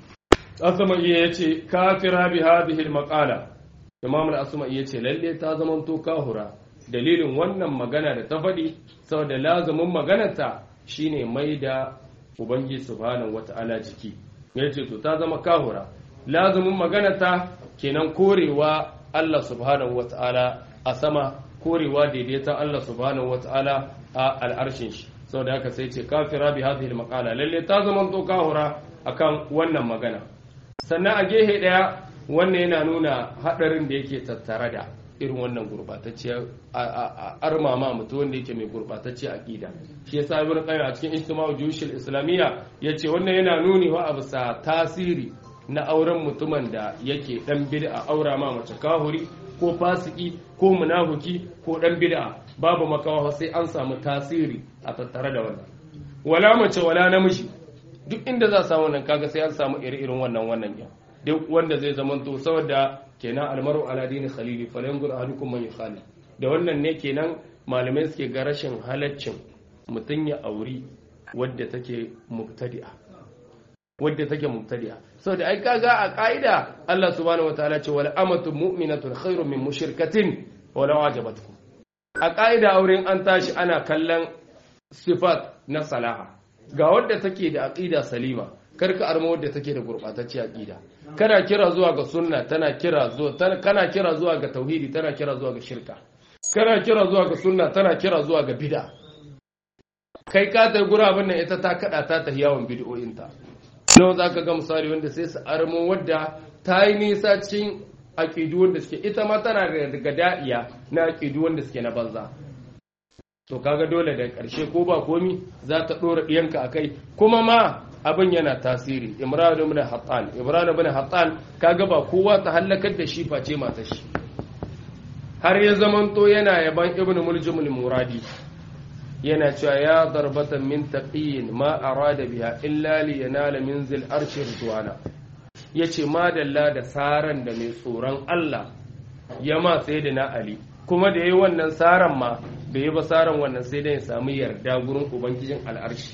asma iya yace kafira bi hadhihi al-maqala imam al-asma iya yace lalle ta zamanto kahura dalilin wannan magana da ta faɗi saboda lazumin maganarta shine mai da ubangiji subhanahu wata'ala jiki ya ce to ta zama kahura lazumin maganarta kenan korewa Allah subhanahu wata'ala a sama korewa daidaiton Allah subhanahu wata'ala a al'arshin shi saboda haka sai ce kafira bi hadhihi al-maqala lalle ta zaman to kahura akan wannan magana sannan a gehe daya wannan yana nuna hadarin da yake tattare da irin wannan gurbatacciyar armama mutum wanda yake mai gurbatacciyar aqida shi yasa ibn qayyim a cikin ijtima'u juyushil islamiyya yace wannan yana nuni wa abu sa tasiri na auren mutumin da yake dan bid'a aura ma mace kahuri ko fasiki ko munafuki ko dan bid'a babu makawa sai an samu tasiri a tattare da wannan wala mace wala namiji duk inda za samu wannan kaga sai an samu iri-irin wannan wannan ya duk wanda zai zamanto saboda kenan almaru ala dini khalili falangur ahadukum man yukhali da wannan ne kenan malamai suke ga rashin halaccin mutum ya auri wadda take mubtadi'a wadda take mubtadi'a saboda ai kaga a ka'ida Allah subhanahu wataala ce wal amatu mu'minatun khairun min mushrikatin walau ajabatkum a ka'ida auren an tashi ana kallon sifat na salaha ga wadda take da aqida salima karka arma wadda take da gurbatacce aqida kana kira zuwa ga sunna tana kira zuwa kana kira zuwa ga tauhidi tana kira zuwa ga shirka kana kira zuwa ga sunna tana kira zuwa ga bid'a kai ka ta gura abin nan ita ta kada ta ta yawon bid'o'inta nawa zaka ga misali wanda sai su armo wadda ta yi nisa cikin aqidu wanda suke ita ma tana daga da'iya na aqidu wanda suke na banza to kaga dole da ƙarshe ko ba komi za ta ɗora ɗiyanka a kai kuma ma abin yana tasiri imran ibn hattan imran ibn hattan kaga ba kowa ta hallakar da shi face matar shi har ya zamanto yana yaban ibn muljimul muradi yana cewa ya darbatan min taqiyin ma arada biha illa li yanala min zil arshi ridwana yace madalla da saran da mai tsoron Allah ya ma sayyidina ali kuma da yayi wannan saran ma bai yi basaran wannan sai dai ya samu yarda gurin ubangijin al'arshi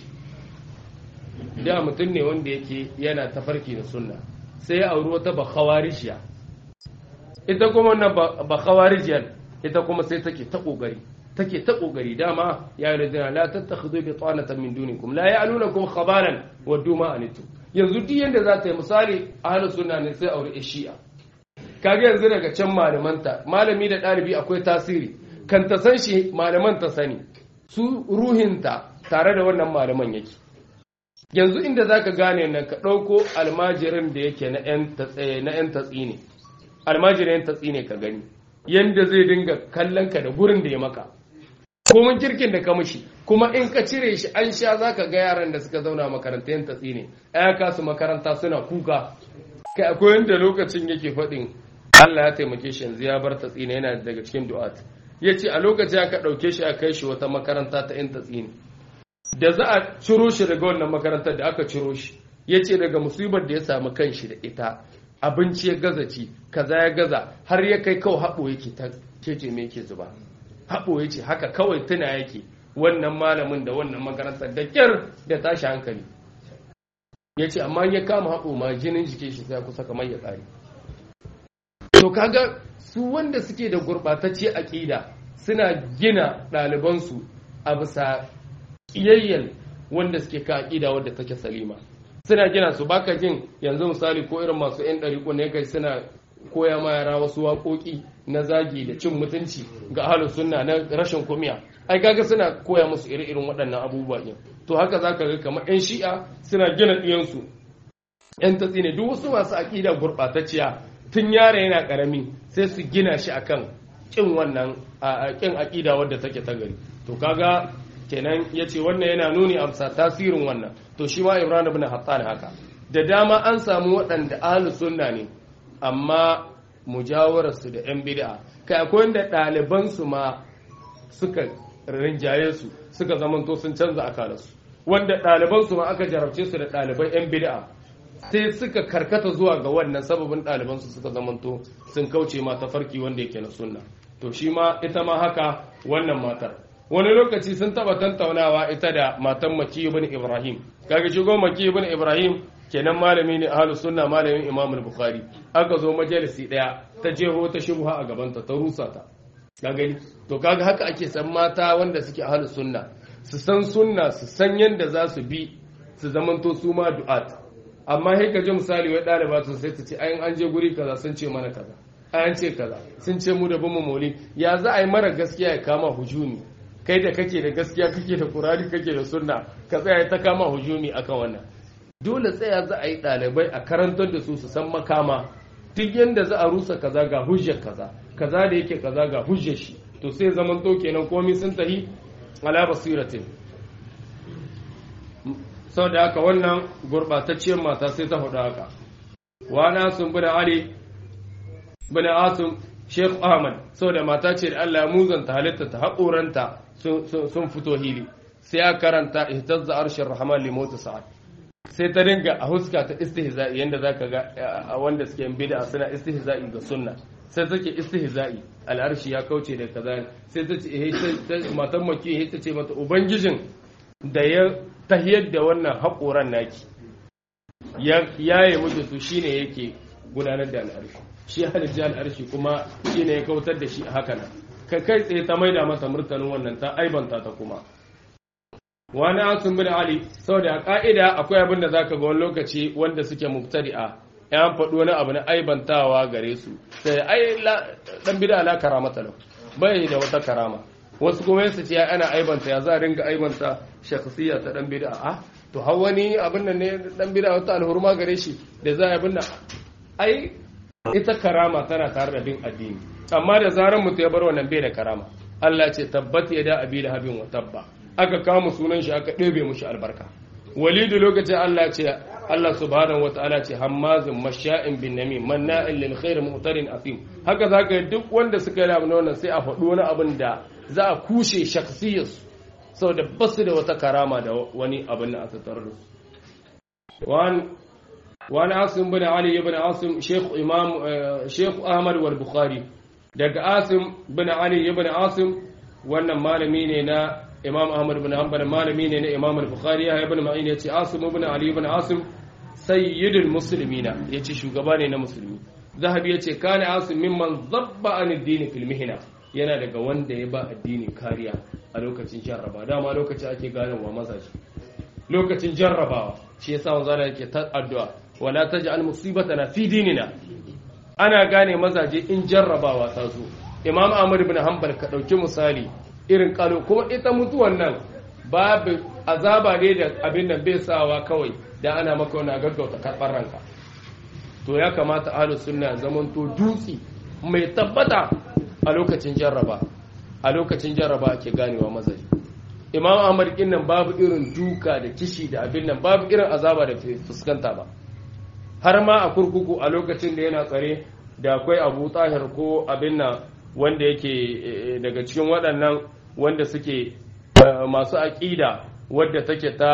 da mutum ne wanda yake yana tafarki da sunna sai ya auri wata bakhawarishiya ita kuma wannan bakhawarijiyar ita kuma sai take ta kokari take ta kokari dama ya yi rajina la tattakhudhu bi tanatan min dunikum la ya'lunakum khabaran wa duma anitu yanzu duk yanda za ta yi misali ahlus sunna ne sai aure shi'a kaga yanzu daga can malamanta malami da ɗalibi akwai tasiri kan ta san shi malaman ta sani su ruhinta tare da wannan malaman yake yanzu inda za ka gane nan ka ɗauko almajirin da yake na 'yan tatsi ne almajirin 'yan tatsi ne ka gani yadda zai dinga kallon ka da gurin da ya maka komin kirkin da ka mushi kuma in ka cire shi an sha za ka ga yaran da suka zauna makaranta 'yan tatsi ne ya kasu makaranta suna kuka kai akwai yadda lokacin yake faɗin Allah ya taimake shi yanzu ya bar tatsi ne yana daga cikin du'at ya ce a lokacin aka ɗauke shi a kai shi wata makaranta ta ‘yan tatsini da za a ciro shi daga wannan makarantar da aka ciro shi ya ce daga musibar da ya samu kan shi da ita abinci ya gaza ci kaza ya gaza har ya kai kawai haɓo yake ta kece me yake zuba haɓo ya ce haka kawai tuna yake wannan malamin da wannan makarantar da kyar da tashi hankali ya ce amma ya kama haɓo ma jinin jikin shi sai kusa kamar ya tsari to kaga su wanda suke da gurɓatacce aƙida suna gina ɗalibansu a bisa ƙiyayyar wanda suke ka aƙida wadda take salima suna gina su baka jin yanzu misali ko irin masu 'yan ɗariƙo ne kai suna koya ma yara wasu waƙoƙi na zagi da cin mutunci ga ahalus sunna na rashin kumiya ai kaga suna koya musu iri-irin waɗannan abubuwa ɗin to haka zaka ga kamar 'yan shi'a suna gina ɗiyansu 'yan tatsi ne duk wasu masu aƙida gurɓatacciya tun yara yana karami sai su gina shi akan kin wannan kin aqida wadda take ta gari to kaga kenan yace wannan yana nuni amsa tasirin wannan to shi ma Ibrahim ibn Hattan haka da dama an samu waɗanda ahlus sunna ne amma mujawararsu da yan bid'a kai akwai wanda ɗaliban su ma suka rinjaye su suka zamanto sun canza akalarsu wanda ɗaliban su ma aka jarabce su da ɗaliban yan bid'a sai suka karkata zuwa ga wannan sababin ɗalibansu suka zamanto sun kauce ma tafarki wanda yake na sunna to shi ma ita ma haka wannan matar wani lokaci sun taba tantaunawa ita da matan maki ibn ibrahim kaga shigo maki ibn ibrahim kenan malami ne ahlus sunna malamin imam al-bukhari aka zo majalisi daya ta jeho ta shubha a gabanta ta rusa ta ka gani to kaga haka ake san mata wanda suke ahlus sunna su san sunna su san yanda za su bi su zamanto su ma du'at amma sai ka ji misali wai ɗaliba su sai ta ce ayin an je guri kaza sun ce mana kaza ayan ce kaza sun ce mu da bin mauli ya za a yi mara gaskiya ya kama hujumi kai da kake da gaskiya kake da kurari kake da sunna ka tsaya ta kama hujumi akan wannan dole tsaya za a yi ɗalibai a karantar da su su san makama duk yadda za a rusa kaza ga hujjar kaza kaza da yake kaza ga hujjar shi to sai zaman to kenan komai sun tahi ala basiratin sau da haka wannan gurɓatacciyar mata sai ta faɗa haka wana sun bi da ali bin asim sheikh ahmad sau da mata ce da allah ya muzanta halitta ta haƙoranta sun fito hili sai ya karanta ihtazza arshin rahman limota sa'ad sai ta dinga a huska ta istihza'i yanda zaka ga wanda suke yin bid'a suna istihza'i ga sunna sai take istihza'i al'arshi ya kauce da kaza sai ta ce matan maki ta ce mata ubangijin da ya tahiyar da wannan haƙoran naki ya yi mutu su shine yake gudanar da al'arshi shi halitta al'arshi kuma shine ya kautar da shi a haka nan ka kai tsaye ta maida masa murtanin wannan ta aibanta ta kuma wani asun bin ali saboda a ka'ida akwai abin da zaka ga wani lokaci wanda suke mubtadi'a yan faɗo wani abu na aibantawa gare su sai ai dan bid'a la karamata lahu bai da wata karama wasu kuma yasu ce ana aibanta ya za a ringa aibanta shakhsiyya ta dan bid'a a to har wani abin nan ne dan bid'a wata alhurma gare shi da za a binna ai ita karama tana tare da bin addini amma da zaran mutum ya bar wannan bai da karama Allah ce tabbat ya da abi da habin wa tabba aka kama sunan shi aka ɗebe mushi albarka walidu lokacin Allah ce Allah subhanahu wa ta'ala ce hammazin masha'in bin namim manna'in lil khair mu'tarin afim haka zaka duk wanda suka yi abin wannan sai a faɗi wani abin da za a kushe shakhsiyarsu saboda basu da wata karama da wani abin da aka tarar su wani asim bin ali ibn asim sheikh imam sheikh ahmad wal bukhari daga asim bin ali ibn asim wannan malami ne na imam ahmad bin hanbal malami ne na imam al-bukhari ya ibn ma'in yace asim ibn ali ibn asim sayyidul muslimina yace shugaba ne na musulmi zahabi yace kana asim mimman zabba an ad-din fil mihna yana daga wanda ya ba addini kariya a lokacin jarraba dama lokacin ake gane wa mazaji lokacin jarrabawa shi yasa wanzu yake ta addu'a wala taj'al musibatana fi dinina ana gane mazaje in jarrabawa ta zo imam ahmad ibn hanbal ka dauki misali irin kalo kuma ita mutuwan nan babu azaba ne da abin nan bai sawa kawai da ana maka wani gaggauta karɓar ranka to ya kamata ahlus sunna zaman to dutsi mai tabbata a lokacin jarraba a lokacin jarraba ake ganewa mazaje imam ahmad din nan babu irin duka da kishi da abin nan babu irin azaba da fuskanta ba har ma a kurkuku a lokacin da yana tsare da akwai abu tahir ko abin nan wanda yake daga cikin waɗannan wanda suke masu aƙida wadda take ta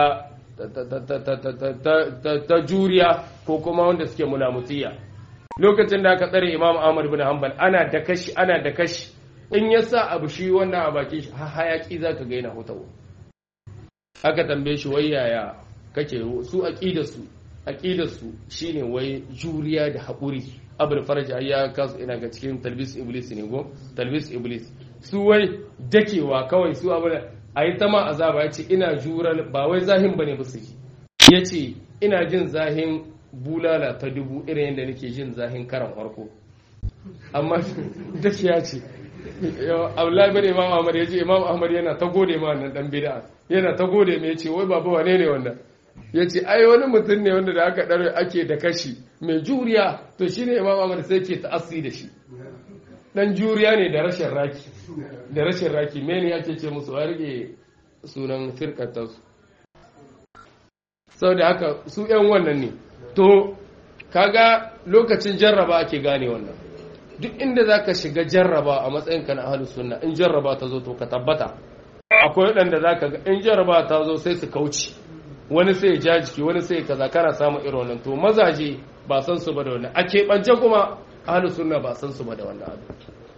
ta juriya ko kuma wanda suke mulamutiya lokacin da aka tsare imam ahmad bin hanbal ana da kashi ana da kashi in ya sa abu shi wannan a baki shi hayaki za ka gaina hutawa aka tambaye shi wai yaya kake su aƙidarsu aƙidarsu shine wai juriya da haƙuri abul farja ya kasu ina ga cikin talbis iblis ne go talbis iblis su wai dakewa kawai su abu a yi ta ma azaba ya ce ina jural ba wai zahin bane ba su ji ya ce ina jin zahin bulala ta dubu irin yadda nake jin zahin karan farko amma dake ya ce Abdullahi bin Imam Ahmad ya ce Imam Ahmad yana ta gode ma wannan dan bid'a yana ta gode me yace wai baba wane ne wannan yace ai wani mutum ne wanda da aka dare ake da kashi mai juriya to shine Imam Ahmad sai ke ta'assi da shi dan juriya ne da rashin raki da rashin raki me ne ake ce musu a rike sunan firkatar su saboda haka su yan wannan ne to kaga lokacin jarraba ake gane wannan duk inda za ka shiga jarraba a matsayinka na ahalus sunna in jarraba ta zo to ka tabbata akwai waɗanda za ka ga in jarraba ta zo sai su kauce wani sai ja jiki wani sai kaza kana samun irin wannan to mazaje ba san su ba da wannan a keɓance kuma ahalus sunna ba san su ba da wannan abu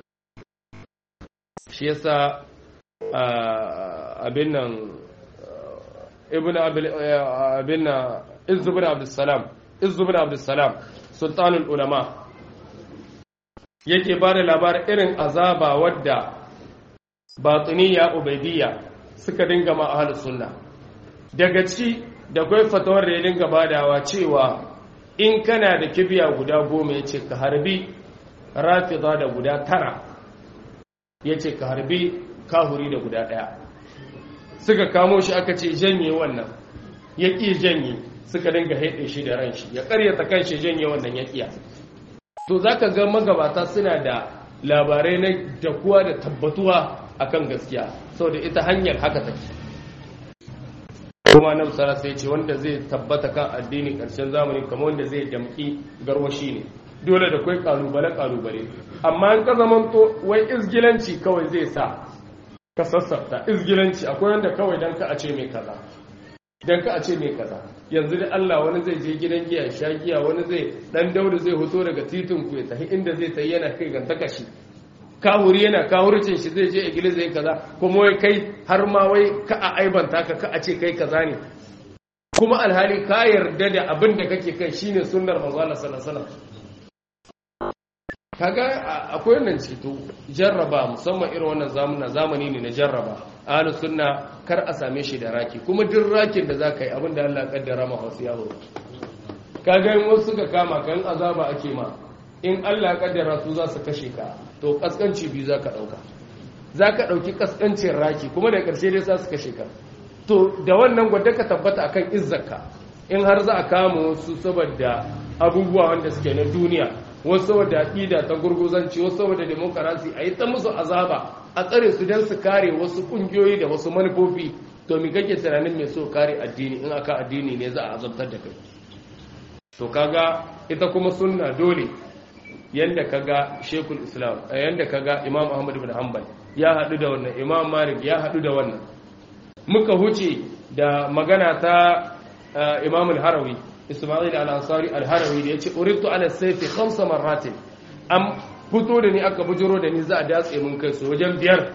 shi yasa abin nan ibn abin nan izzu bin abdussalam izzu bin abdussalam sultanul ulama yake ba da labarin irin azaba wadda batiniya ubaidiyya suka dinga ma ahlus sunna daga ci da kwai fatawar da ya dinga badawa cewa in kana da kibiya guda goma ya ce ka harbi rafida da guda tara ya ce ka harbi kahuri da guda ɗaya suka kamo shi aka ce janye wannan ya ƙi janye suka dinga haɗe shi da ran shi ya ƙaryata kan shi janye wannan ya ƙiya to za ka ga magabata suna da labarai na dakuwa da tabbatuwa akan gaskiya saboda ita hanyar haka take kuma nan sara sai ce wanda zai tabbata kan addini ƙarshen zamani kamar wanda zai damƙi garwashi ne dole da kwai kalubale kalubale amma in ka zamanto wai izgilanci kawai zai sa ka sassafta izgilanci akwai wanda kawai dan ka a ce mai kaza dan ka a ce mai kaza yanzu da Allah wani zai je gidan giya sha giya wani zai dan dauda zai hoto daga titin ku ya tafi inda zai tayi yana kai ganta kashi kawuri yana kawurcin shi zai je iglis zai kaza kuma wai kai har ma wai ka a aibanta ka ka a ce kai kaza ne kuma alhali ka yarda da abin da kake kai shine sunnar manzo Allah sallallahu alaihi wasallam kaga akwai wannan ceto jarraba musamman irin wannan zamana zamani ne na jarraba ahlu sunna kar a same shi da raki kuma duk rakin da zaka yi abinda Allah ya kaddara maka wasu yawo kaga in wasu suka kama kan azaba ake ma in Allah ya kaddara su za su kashe ka to kaskanci biyu zaka dauka zaka dauki kaskancin raki kuma da karshe dai za su kashe ka to da wannan gwada ka tabbata akan izzarka in har za a kama wasu saboda abubuwa wanda suke na duniya wasu saboda aƙida ta gurguzanci wasu saboda demokarasi a yi ta musu azaba a tsare su don su kare wasu ƙungiyoyi da wasu manufofi to mi kake tunanin mai so kare addini in aka addini ne za a azabtar da kai to kaga ita kuma sunna dole yanda kaga shekul islam yanda kaga imam ahmad bin hanbal ya haɗu da wannan imam malik ya haɗu da wannan muka huce da magana ta imam al-harawi Ismail al-Ansari al-Harawi da yace uritu ala sayfi khamsa marratin am fito da ni aka bujuro da ni za a datse mun kai su wajen biyar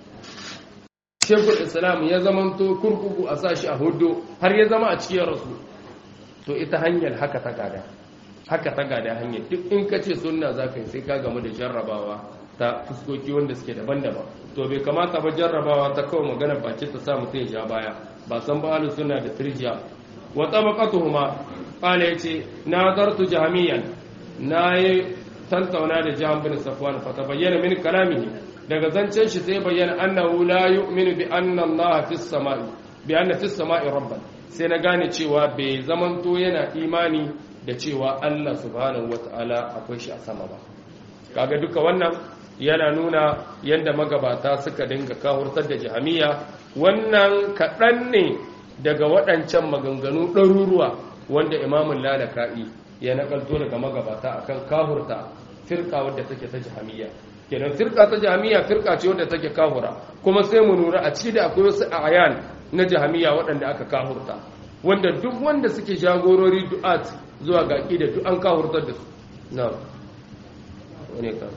Shekul Islam ya zamanto kurkuku a sashi a hudu har ya zama a cikin rasu to ita hanyar haka ta gada haka ta gada hanyar duk in ka ce sunna za ka yi sai ka gamu da jarrabawa ta fuskoki wanda suke daban-daban to bai kamata ba jarrabawa ta kawai magana baki ta sa mutum ya ja baya ba san ba suna da tirjiya wa tabaqatuhuma qala yace nadartu jahmiyan nayi tantauna da jahm bin safwan fa tabayyana min kalamihi daga zancen shi sai bayyana annahu la yu'minu bi anna Allah fis samai bi anna fis samai rabban sai na gane cewa bai zamanto yana imani da cewa Allah subhanahu wataala akwai shi a sama ba kaga duka wannan yana nuna yadda magabata suka dinga kahurtar da jahamiya wannan kaɗan ne daga waɗancan maganganu ɗaruruwa wanda imamun lalaka'i ya nakalto daga magabata akan kahurta firka wadda take ta jahamiya kenan firka ta jahamiya firka ce wadda take kahura kuma sai mu nura a ciki da akwai wasu ayan na jahamiya waɗanda aka kahurta wanda duk wanda suke jagorori du'at zuwa ga da duk an kahurtar da su na wani ka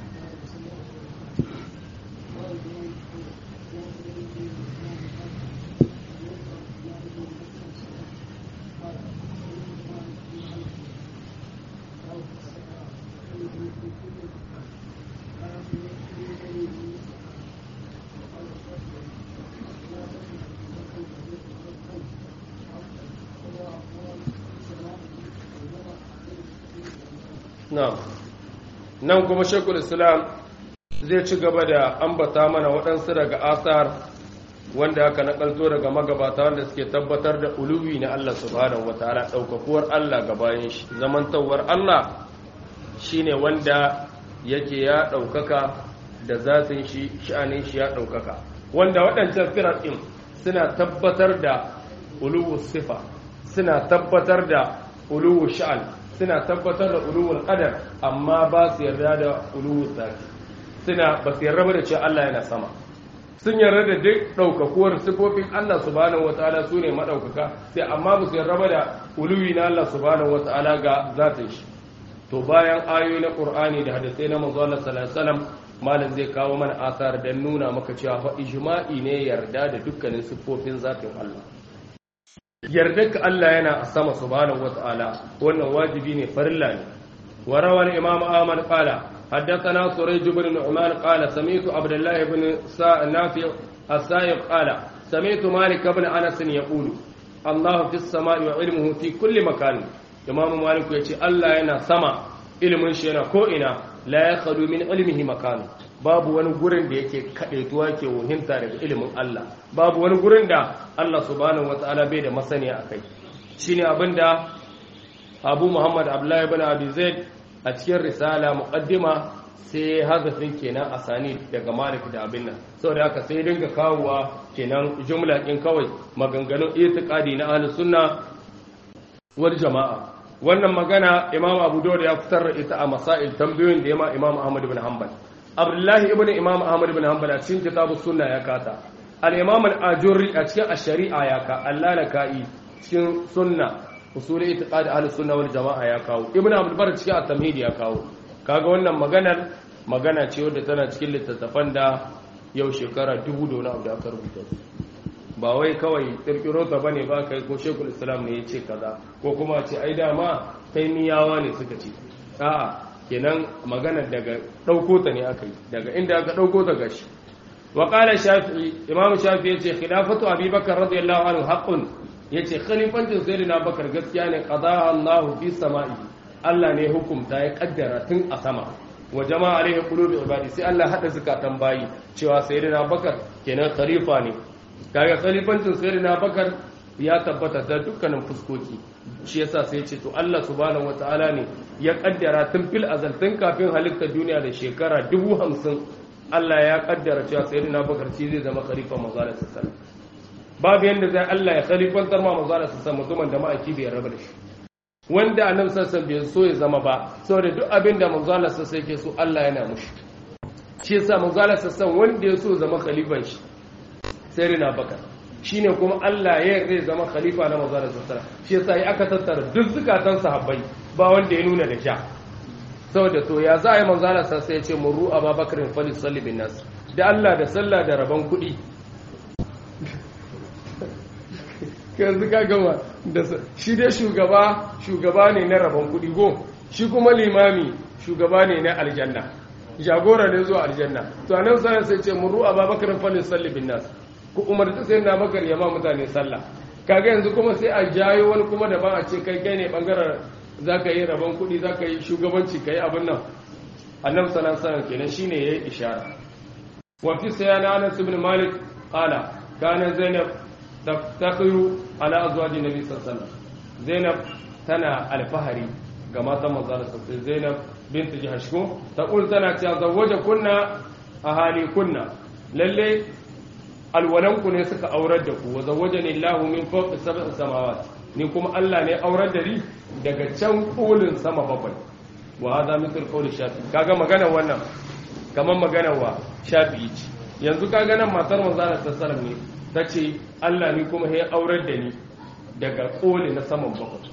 nan kuma shekul islam zai ci gaba da ambata mana waɗansu daga asar wanda aka nakalto daga magabata wanda suke tabbatar da uluwi na Allah subhanahu wataala ɗaukakuwar Allah ga bayan shi zamantawar Allah shine wanda yake ya ɗaukaka da zatin shi sha'anin shi ya ɗaukaka wanda waɗancan firar ɗin suna tabbatar da uluwu sifa suna tabbatar da uluwu sha'an suna tabbatar da uluwul qadar amma ba su yarda da uluwul zati suna ba su yarda da cewa Allah yana sama sun yarda da duk daukakuwar sifofin Allah subhanahu wataala su ne madaukaka sai amma ba su yarda da uluwi na Allah subhanahu wataala ga zatin shi to bayan ayoyi na Qur'ani da hadisai na manzo Allah sallallahu alaihi wasallam malam zai kawo mana asar dan nuna maka cewa fa ijma'i ne yarda da dukkanin sifofin zatin Allah ka Allah yana a sama subhanahu wata'ala wannan wajibi ne farilla ne wa rawal imam ahmad qala haddathana surayj ibn nu'man qala sami'tu abdullah ibn nafi' as-sa'iq qala sami'tu malik ibn anas yaqulu Allah fi sama'i wa ilmuhu fi kulli makan Imam Malik ya ce Allah yana sama ilimin shi yana ko ina la yakhlu min ilmihi makan babu wani gurin da yake kadaituwa ke wuhinta daga ilimin Allah babu wani gurin da Allah subhanahu wataala bai da masaniya akai shine abinda Abu Muhammad Abdullah ibn Abi Zaid a cikin risala muqaddima sai hazafin kenan a sani daga malik da abin nan saboda haka sai dinga kawowa kenan jumla din kawai maganganun itiqadi na ahlus sunna wal jama'a wannan magana imam abu dawud ya fitar da ita a masail tambayoyin da yama imam ahmad ibn hanbal abdullahi ibn imam ahmad ibn hanbal a cikin kitabus sunna ya kata al imam al ajurri a cikin ash-shari'a ya ka allalaka'i cikin sunna usul itiqadi ahlus sunna wal jama'a ya kawo ibn abdul bar cikin at-tamhid ya kawo kaga wannan maganar magana ce wadda tana cikin littattafan da yau shekara dubu da wani abu da aka rubuta ba wai kawai kirkiro ta bane ba kai ko shekul islam ne ya ce kaza ko kuma ce ai dama taimiyawa ne suka ce a'a kenan magana daga ɗauko ta ne aka yi daga inda aka ɗauko ta gashi wa qala shafi'i imam shafi'i yace khilafatu abubakar radiyallahu anhu haqqun yace khalifancin sayyidina bakar gaskiya ne qada Allahu fi sama'i Allah ne hukumta ya kaddara tun a sama wa jama'a alaihi qulubi ibadi sai Allah hada zakatan bayi cewa sayyidina bakar kenan khalifa ne kaga khalifancin sayyidina bakar ya tabbata da dukkanin fuskoki shi yasa sai ya ce to Allah subhanahu wataala ne ya kaddara tun fil azal tun kafin halittar duniya da shekara dubu hamsin Allah ya kaddara cewa sayyidina bakar shi zai zama khalifa manzo Allah sallallahu babu yanda zai Allah ya khalifantar ma manzo Allah sallallahu mutumin da ma'aiki bai raba da shi wanda annabi sallallahu bai so ya zama ba saboda duk abin da manzo Allah sallallahu yake so Allah yana mushi shi yasa manzo Allah sallallahu wanda ya so zama khalifan shi sayyidina bakar shine kuma Allah ya zai zama khalifa na manzo Allah sallallahu shi yasa ya aka tattara duk zukatan sahabbai ba wanda ya nuna da sha saboda to ya za a yi manzo Allah sallallahu ya ce muru ababakarin falis salli bin nas da Allah da sallah da rabon kuɗi yanzu ka gama da shi dai shugaba shugaba ne na rabon kuɗi go shi kuma limami shugaba ne na aljanna jagora ne zuwa aljanna to anan sai sai ce muru ababakarin falis salli bin nas ku umarci sai na bakar yama mutane sallah kaga yanzu kuma sai a jayo wani kuma da ba a ce kai kai ne bangaren za ka yi rabon kuɗi za ka yi shugabanci ka yi abin nan annabi sallallahu alaihi wasallam kenan shine yayi ishara wa fi sayana anas ibn malik qala kana zainab taftaqiru ala azwaji nabi sallallahu alaihi wasallam zainab tana alfahari ga matan manzo sallallahu zainab bint jahsh ko taqul tana cewa zawwaja kunna ahali kunna lalle alwalanku ne suka aurar da ku wa zawwajani Allahu min fawqi sab'i samawati ni kuma Allah ne aurar da ni daga can kolin sama bakwai wa hada mithl qawli shafi kaga magana wannan kaman magana wa shafi ce yanzu kaga nan matar manzo Allah sallallahu ne tace Allah ni kuma ya aurar da ni daga koli na saman bakwai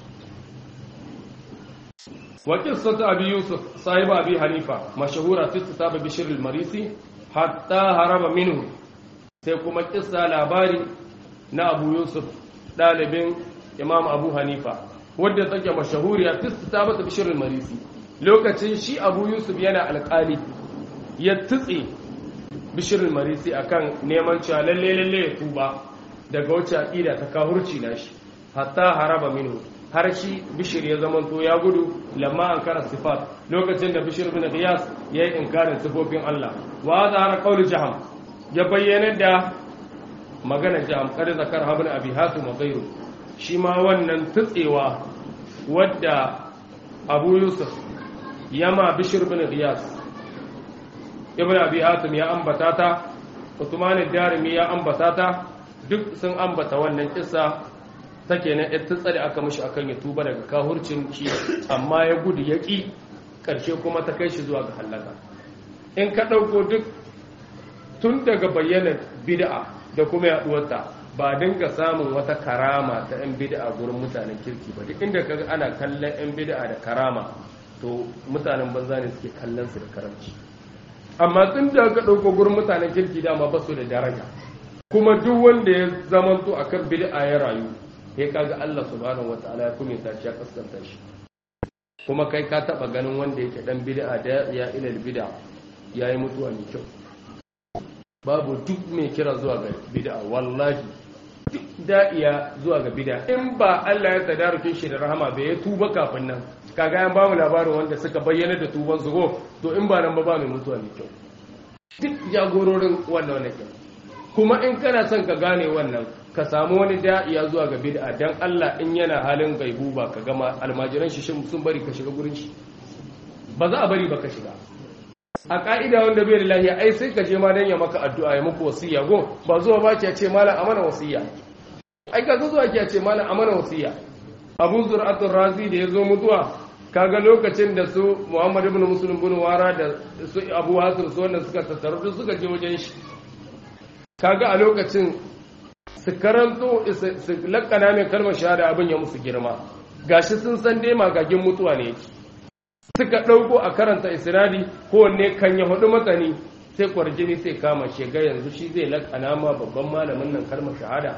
wa qissatu abi yusuf sahiba abi hanifa mashhura fi kitab bishr al-marisi hatta haraba minhu sai kuma kissa labari na abu yusuf dalibin imam abu hanifa wadda take mashahuriya fi kitabatu bishr al-marisi lokacin shi abu yusuf yana alƙali ya tutse bishr al-marisi akan neman cewa lalle lalle ya tuba daga wacce aqida ta kahurci nashi hatta haraba minhu har shi bishir ya zamanto ya gudu lamma an kara sifat lokacin da bishir bin qiyas yayi inkarin sifofin Allah wa zahara qawli jaham ya bayyana da magana jaham kada zakar habn abi hatim wa ghayru shi ma wannan tutsewa wadda abu yusuf yama bishir bin qiyas ibn abi hatim ya ambata ta usman ad-darimi ya ambata ta duk sun ambata wannan kissa take na ta tsare aka mishi akan ya tuba daga kahurcin shi amma ya gudu ya ƙi ƙarshe kuma ta kai shi zuwa ga halaka in ka ɗauko duk tun daga bayyana bid'a da kuma yaɗuwarta ba dinga samun wata karama ta 'yan bid'a gurin mutanen kirki ba duk inda ka ana kallon 'yan bid'a da karama to mutanen banza ne suke kallon su da karamci amma tun da ka ɗauko gurin mutanen kirki dama ba su da daraja kuma duk wanda ya zamanto akan bid'a ya rayu sai kaga Allah subhanahu wataala ya kuma shi ya kaskanta shi kuma kai ka taba ganin wanda yake dan bid'a da ya ila bid'a yayi mutuwa mai kyau babu duk mai kira zuwa ga bid'a wallahi da'iya zuwa ga bida in ba Allah ya tadarukin shi da rahama bai ya tuba kafin nan kaga yan ba mu labarin wanda suka bayyana da tuban su go to in ba nan ba ba mai mutuwa mai kyau duk jagororin wannan wannan kyau kuma in kana son ka gane wannan ka samu wani da'iya zuwa ga bid'a dan Allah in yana halin gaibu ba ka gama almajiran shi sun bari ka shiga gurin shi ba za a bari ba ka shiga a ka'ida wanda bai da lahiya ai sai ka je ma dan ya maka addu'a ya muku wasiya go ba zuwa ba ki ce malam amana wasiya ai ka zuwa ki ce malam amana wasiya Abu Zur'atul Razi da yazo mutuwa kaga lokacin da su Muhammad ibn Muslim bin Wara da su Abu Hasir su wanda suka tattaru duk suka je wajen shi kaga a lokacin su karanto su lakana mai kalmar shahada abin ya musu girma gashi sun san dai magagin mutuwa ne yake suka ɗauko a karanta isnadi kowanne kan ya hudu matsani sai kwarjini sai kama shiga yanzu shi zai lakana ma babban malamin nan kalmar shahada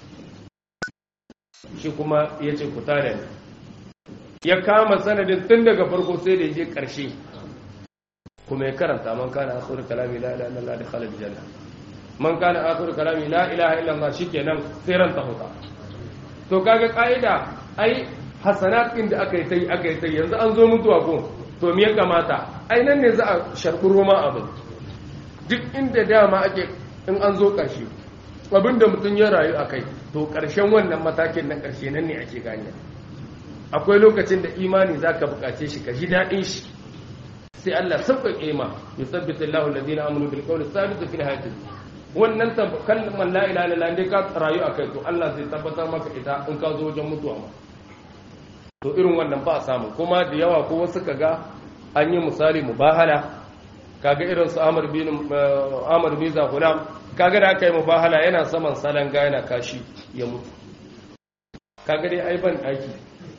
shi kuma ya ce kuta da ni ya kama sanadin tun daga farko sai da je ƙarshe kuma ya karanta man kana akhiru kalami la ilaha illallah da khalid janna man kana akhiru kalami la ilaha illallah shikenan sai ran ta huta to kaga kaida ai hasanat din da aka yi tai aka yi tai yanzu an zo mutuwa ko to me ya kamata ai nan ne za a sharbi roma abin duk inda dama ake in an zo ƙarshe abinda mutum ya rayu a kai to ƙarshen wannan matakin na ƙarshe nan ne ake gane akwai lokacin da imani za ka buƙace shi ka ji daɗin shi sai Allah sauƙaƙe ma ya sabbata Allah alladhina amanu bil qawli thabit fil hayati wannan kalmar la ilaha illallah dai ka rayu akai to Allah zai tabbatar maka ita in ka zo wajen mutuwa ma to irin wannan ba a samu kuma da yawa ko wasu kaga an yi misali mubahala kaga irin su Amr bin Amr bin Zahulam kaga da aka yi mubahala yana saman salanga yana kashi ya mutu kaga dai ai ban daki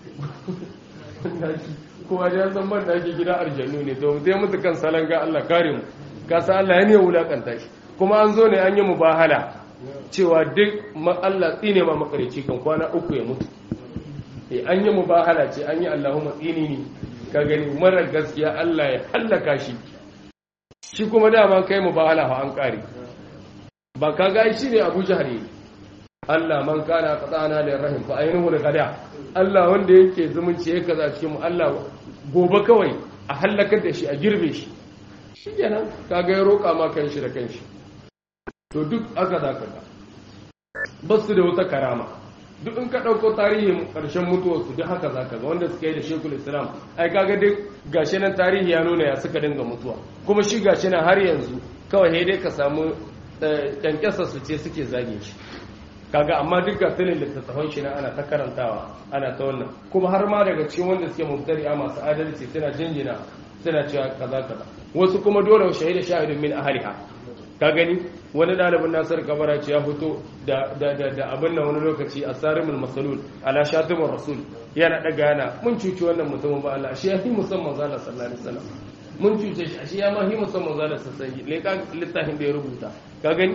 kowa ya san ban daki gida aljannu ne to sai mutu kan salanga Allah kare mu ka san Allah ya ne wulakanta shi kuma an zo ne an yi mubahala cewa duk Allah tsine ma makareci kan kwana uku ya mutu eh an yi mubahala ce an yi Allahumma tsini ni ka gani marar gaskiya Allah ya hallaka shi shi kuma dama kai mubahala fa an kare ba ka ga shi ne Abu Jahl Allah man kana qatana lir rahim fa aynuhu al-qada Allah wanda yake zumunci yake kaza cikin mu Allah gobe kawai a halakar da shi a girbe shi shikenan kaga ya roka ma kan shi da kanshi to duk aka za ka ga basu da wata karama duk in ka dauko tarihin karshen mutuwar su duk haka zaka ga wanda suka yi da Sheikhul Islam ai kaga duk gashi nan tarihi ya nuna ya suka dinga mutuwa kuma shi gashi nan har yanzu kawai dai ka samu kyankyasa su ce suke zage shi kaga amma duk ga filin littattafan shi na ana ta karantawa ana ta wannan kuma har ma daga cikin wanda suke mubtari a masu adalci suna jinjina suna cewa kaza kaza wasu kuma dole shahida shahidun min ahliha ka gani wani dalibin nasar kabara ce ya fito da da da, da abin nan wani lokaci a sarimul masalul ala shatimur rasul yana daga yana mun cuci wannan mutumin ba Allah shi ya fi musamman zalla sallallahu alaihi wasallam mun cuce shi shi ya ma fi musamman zalla sallallahu alaihi wasallam littafin da ya rubuta ka gani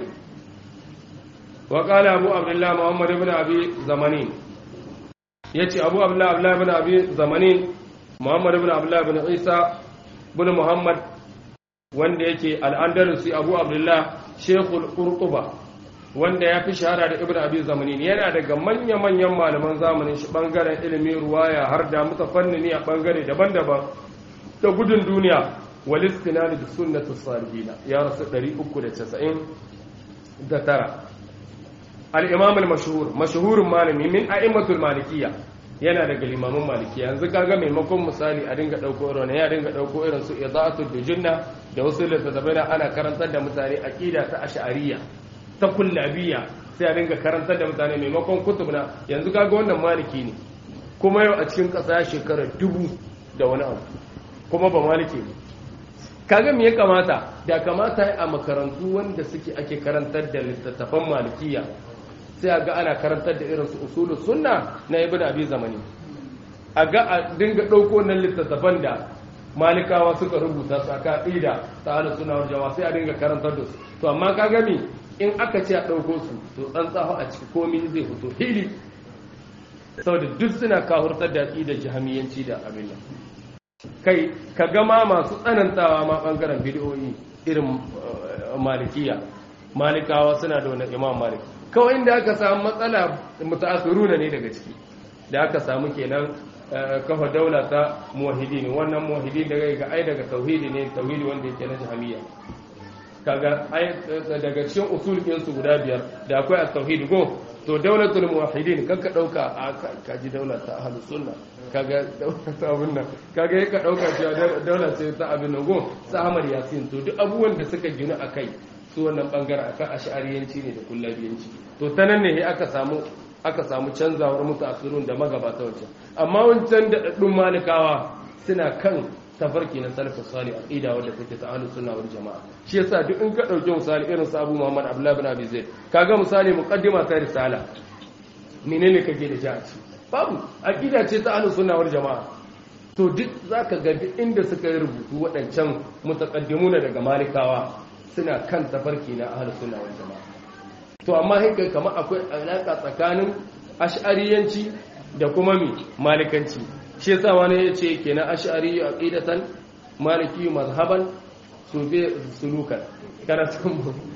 وقال أبو عبد الله محمد بن أبي زمانين يتي أبو عبد الله عبد الله بن أبي زمانين محمد بن عبد الله بن عيسى بن محمد wanda yake al'andalusi abu abdullah shekul kurtuba wanda ya fi shahara da ibn abi zamanin yana daga manya-manyan malaman zamanin shi bangaren ilimin ruwaya har da mutafannini a bangare daban-daban da gudun duniya walistina da sunnatu salihina ya rasu 399 al'imam al-mashahur mashahurin malami min a'immatul malikiya yana daga limamin malikiya yanzu kaga maimakon misali a dinga ɗauko irin ya dinga ɗauko irin su izatul dujunna da wasu littattafai na ana karantar da mutane aqida ta ash'ariyya ta kullabiyya sai a dinga karantar da mutane maimakon kutub na yanzu kaga wannan maliki ne kuma yau a cikin ƙasa shekara dubu da wani abu kuma ba maliki ne kaga me ya kamata da kamata a makarantu wanda suke ake karantar da littattafan malikiya sai a ga ana karantar da irin su usulu sunna na ibn abi zamani a ga a dinga ɗauko nan littattafan da malikawa suka rubuta su aka ƙida ta ala suna wal jama'a sai a dinga karantar da su to amma ka gami in aka ce a ɗauko su to tsantsaho a ciki komi zai fito hili saboda duk suna kahurtar da da jahamiyanci da abin nan kai ka gama masu tsanantawa ma bangaren bidiyoyi irin malikiya malikawa suna da wani imam malik kawai inda aka samu matsala mutaakhiruna ne daga ciki da aka samu kenan kafa daula ta muwahhidin wannan muwahhidin daga ga ai daga tauhidi ne tauhidi wanda yake na jahmiya kaga ai daga cikin usul din su guda biyar da akwai at-tauhid go to daulatul muwahhidin kanka dauka a kaji daula ta ahlus sunna kaga daula ta abin nan kaga yaka dauka cewa daula ce ta abin nan go sa Ahmad Yasin to duk abubuwan da suka gina akai su wannan bangaren akan ash'ariyanci ne da kullabiyanci to ta nan ne aka samu aka samu canzawar mutaakhirun da magabata wancan amma wancan da daddun malikawa suna kan tafarki na salafin salih aqida wanda take ta ahlus sunna wal jamaa shi yasa duk in ka dauke misali irin sa Abu Muhammad Abdullah ibn Abi Zaid kaga misali muqaddima ta risala menene kake da jaci babu aqida ce ta ahlus sunna wal jamaa to duk zaka ga duk inda suka yi rubutu waɗancan mutaqaddimuna daga malikawa suna kan tafarki na ahlus sunna wal jamaa to amma haka kamar akwai alaka tsakanin ash'ariyanci da kuma mi malikanci shi yasa wani ya ce kenan ash'ari aqidatan maliki mazhaban sufi sulukan kana san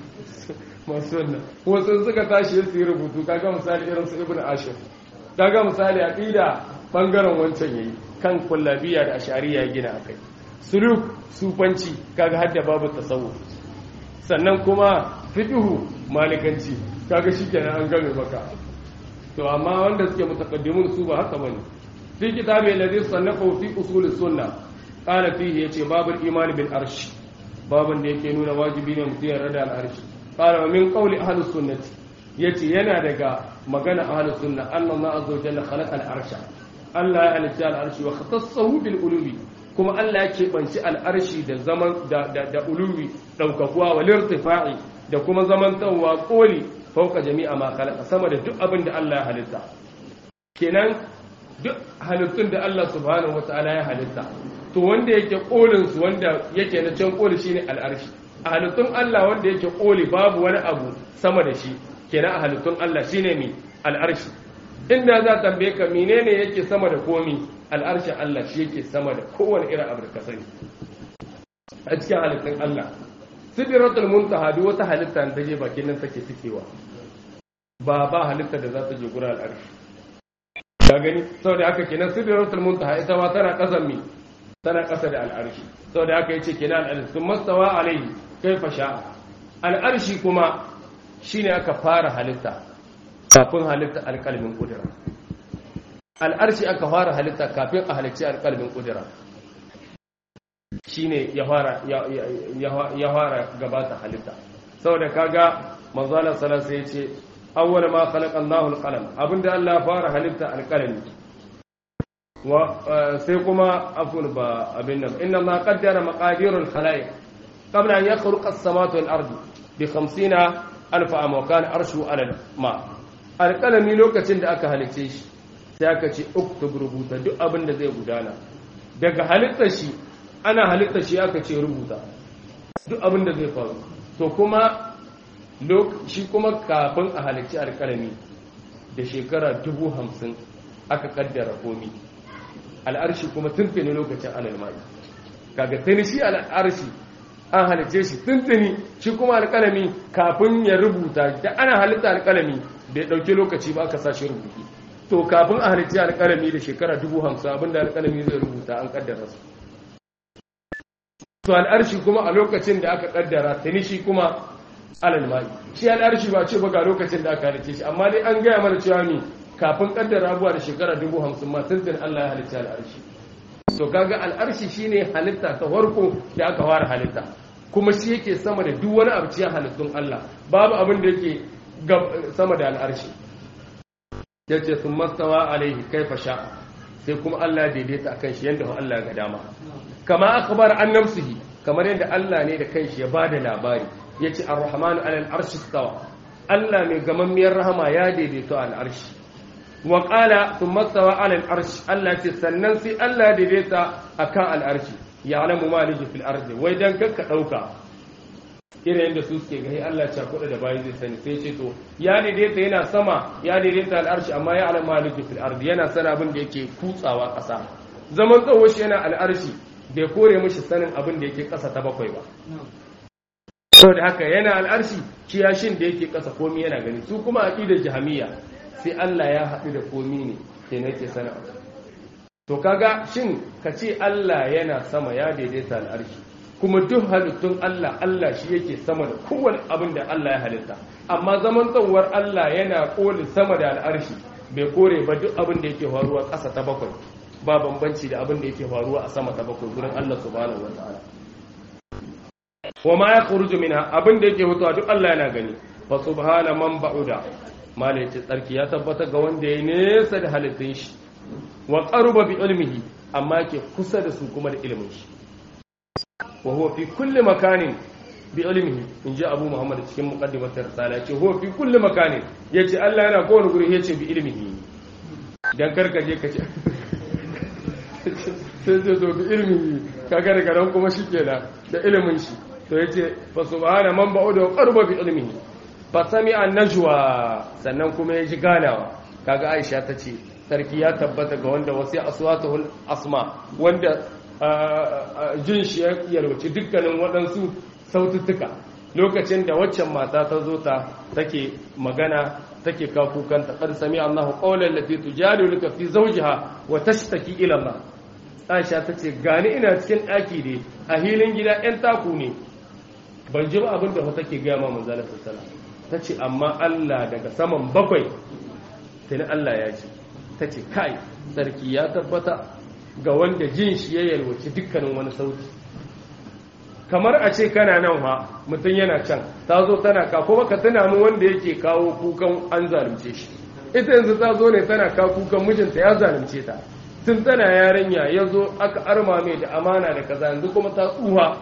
masu wannan wasu suka tashi su yi rubutu kaga misali irin su ibnu ashir kaga misali aqida bangaren wancan yayi kan kullabiya da ash'ariya gina akai suluk sufanci kaga hadda babu tasawuf sannan kuma fiqhu malikanci kaga shikenan an game maka to amma wanda suke mutaqaddimun su ba haka bane في كتاب الذي صنفه في أصول السنة قال فيه يتي باب الإيمان بالأرش باب يكي نون واجبين متين ردى الأرش قال ومن قول أهل السنة يتي ينا دقا مغانا أهل السنة أن الله عز وجل خلق الأرش الله يعني الأرش واختصه بالألوب كما الله يكي بنشي الأرش دا زمن دا, دا, دا ألوب لو كفوا والارتفاع da kuma zamantawa koli fauka jami'a ma khalaqa sama da duk abin da Allah ya halitta kenan duk halittun da Allah subhanahu wata'ala ya halitta to wanda yake kolin su wanda yake na can koli shine al'arshi a halittun Allah wanda yake koli babu wani abu sama da shi kenan a halittun Allah shine mi al'arshi inda za tambaye ka menene yake sama da komi al'arshin Allah shi yake sama da kowane irin abu da ka sani a cikin halittun Allah sidratul muntaha duk wata halitta da je bakin nan take cikewa ba ba halitta da za ta je gurin al'arshi ka gani saboda haka kenan sidratul muntaha ita ma tana kasan mi tana kasa da al'arshi saboda haka yace kenan al'arshi sun mastawa alaihi kaifa sha'a al'arshi kuma shine aka fara halitta kafin halitta alƙalmin kudura al'arshi aka fara halitta kafin a halicci alƙalmin kudura shine ya fara ya fara gabata halitta saboda kaga manzo Allah sallallahu alaihi wasallam yace awwal ma khalaqa Allahu al-qalam abinda Allah ya fara halitta al-qalami wa sai kuma afun ba abin nan inna Allah qaddara maqadir al-khalaiq qabla an yakhluqa as-samawati wal-ardi bi 50 alf am wa kana arshu ala ma al-qalami lokacin da aka halice shi sai aka ce uktub rubuta duk abin da zai gudana daga halitta shi ana halitta shi aka ce rubuta duk abin da zai faru to kuma shi kuma kafin a halicci alkalami da shekara dubu hamsin aka kaddara komi al'arshi kuma tuntuni lokacin alalmai kaga tuni shi al'arshi an halicce shi tuntuni shi kuma alkalami kafin ya rubuta da ana halitta alkalami bai dauki lokaci ba aka sashi rubutu to kafin a halicci alkalami da shekara dubu hamsin abinda alkalami zai rubuta an kaddara su to al'arshi kuma a lokacin da aka kaddara tuni shi kuma alal mai shi al'arshi ba ce ba ga lokacin da aka halice shi amma dai an gaya mana cewa ne kafin kaddara abuwa da shekara dubu hamsin ma tuntun Allah ya halitta al'arshi to kaga al'arshi shine halitta ta farko da aka fara halitta kuma shi yake sama da duk wani abu cikin halittun Allah babu abin da yake sama da al'arshi yace sun mastawa alaihi kaifa sha sai kuma Allah ya daidaita akan shi yanda Allah ya ga dama kama akhbar an nafsihi kamar yadda Allah ne da kanshi ya bada labari yace ar-rahmanu alal arshi stawa Allah mai gamammiyar rahama ya daidaito al arshi wa qala thumma stawa alal arshi Allah ce sannan sai Allah ya daidaita akan al arshi ya'lamu ma liji fil ardi wai dan kakka dauka irin yadda su suke gani Allah ya kuɗa da bayi zai sani sai ce to ya daidaita yana sama ya daidaita al arshi amma ya alamu ma liji fil ardi yana sana abin da yake kutsawa ƙasa zaman tsawo shi yana al arshi bai kore mishi sanin abin da yake ƙasa ta bakwai ba saboda haka yana al'arshi kiyashin da yake kasa komi yana gani su kuma aqidar jahamiya sai Allah ya haɗu da komi ne ke nake sana to kaga shin ka ce Allah yana sama ya daidaita al'arshi kuma duk halittun Allah Allah shi yake sama da kowane abin da Allah ya halitta amma zaman tsawar Allah yana koli sama da al'arshi bai kore ba duk abin da yake faruwa ƙasa ta bakwai ba bambanci da abin da yake faruwa a sama ta bakwai gurin Allah subhanahu wataala wa ma yakhruju minha abin da yake fitowa duk Allah yana gani fa subhana man ba'uda malai ce tsarki ya tabbata ga wanda ya nesa da halittun shi wa qaruba bi ilmihi amma yake kusa da su kuma da ilimin shi wa huwa fi kulli makanin bi ilmihi in ji abu muhammad cikin muqaddimatar risala yace huwa fi kulli makanin yace Allah yana kowane guri yace bi ilmihi dan karkaje kace sai zai zo bi ilmihi kaga daga nan kuma shikenan da ilimin shi to yace fa subhana man ba'uda wa qaruba bi ilmihi fa sami'a najwa sannan kuma ya ji ganawa kaga Aisha tace sarki ya tabbata ga wanda wasu aswatuhul asma wanda jin shi ya yarwaci dukkanin waɗansu saututtuka lokacin da waccan mata ta zo ta take magana take kakukanta qad sami Allahu qawlan lati tujadiluka fi zawjiha wa tashtaki ila Allah Aisha tace gani ina cikin ɗaki ne a hilin gida ɗan taku ne ban ji ba abin da take gaya ma manzala sallallahu tace amma Allah daga saman bakwai tuni Allah ya ce tace kai sarki ya tabbata ga wanda jin shi ya yalwaci dukkanin wani sauti kamar a ce kana nan ha mutum yana can ta zo tana ka kuma ka tuna mu wanda yake kawo kukan an zalunce shi ita yanzu ta zo ne tana ka kukan mijinta ya zalunce ta tun tana yarinya ya zo aka arma mai da amana da kaza yanzu kuma ta tsuha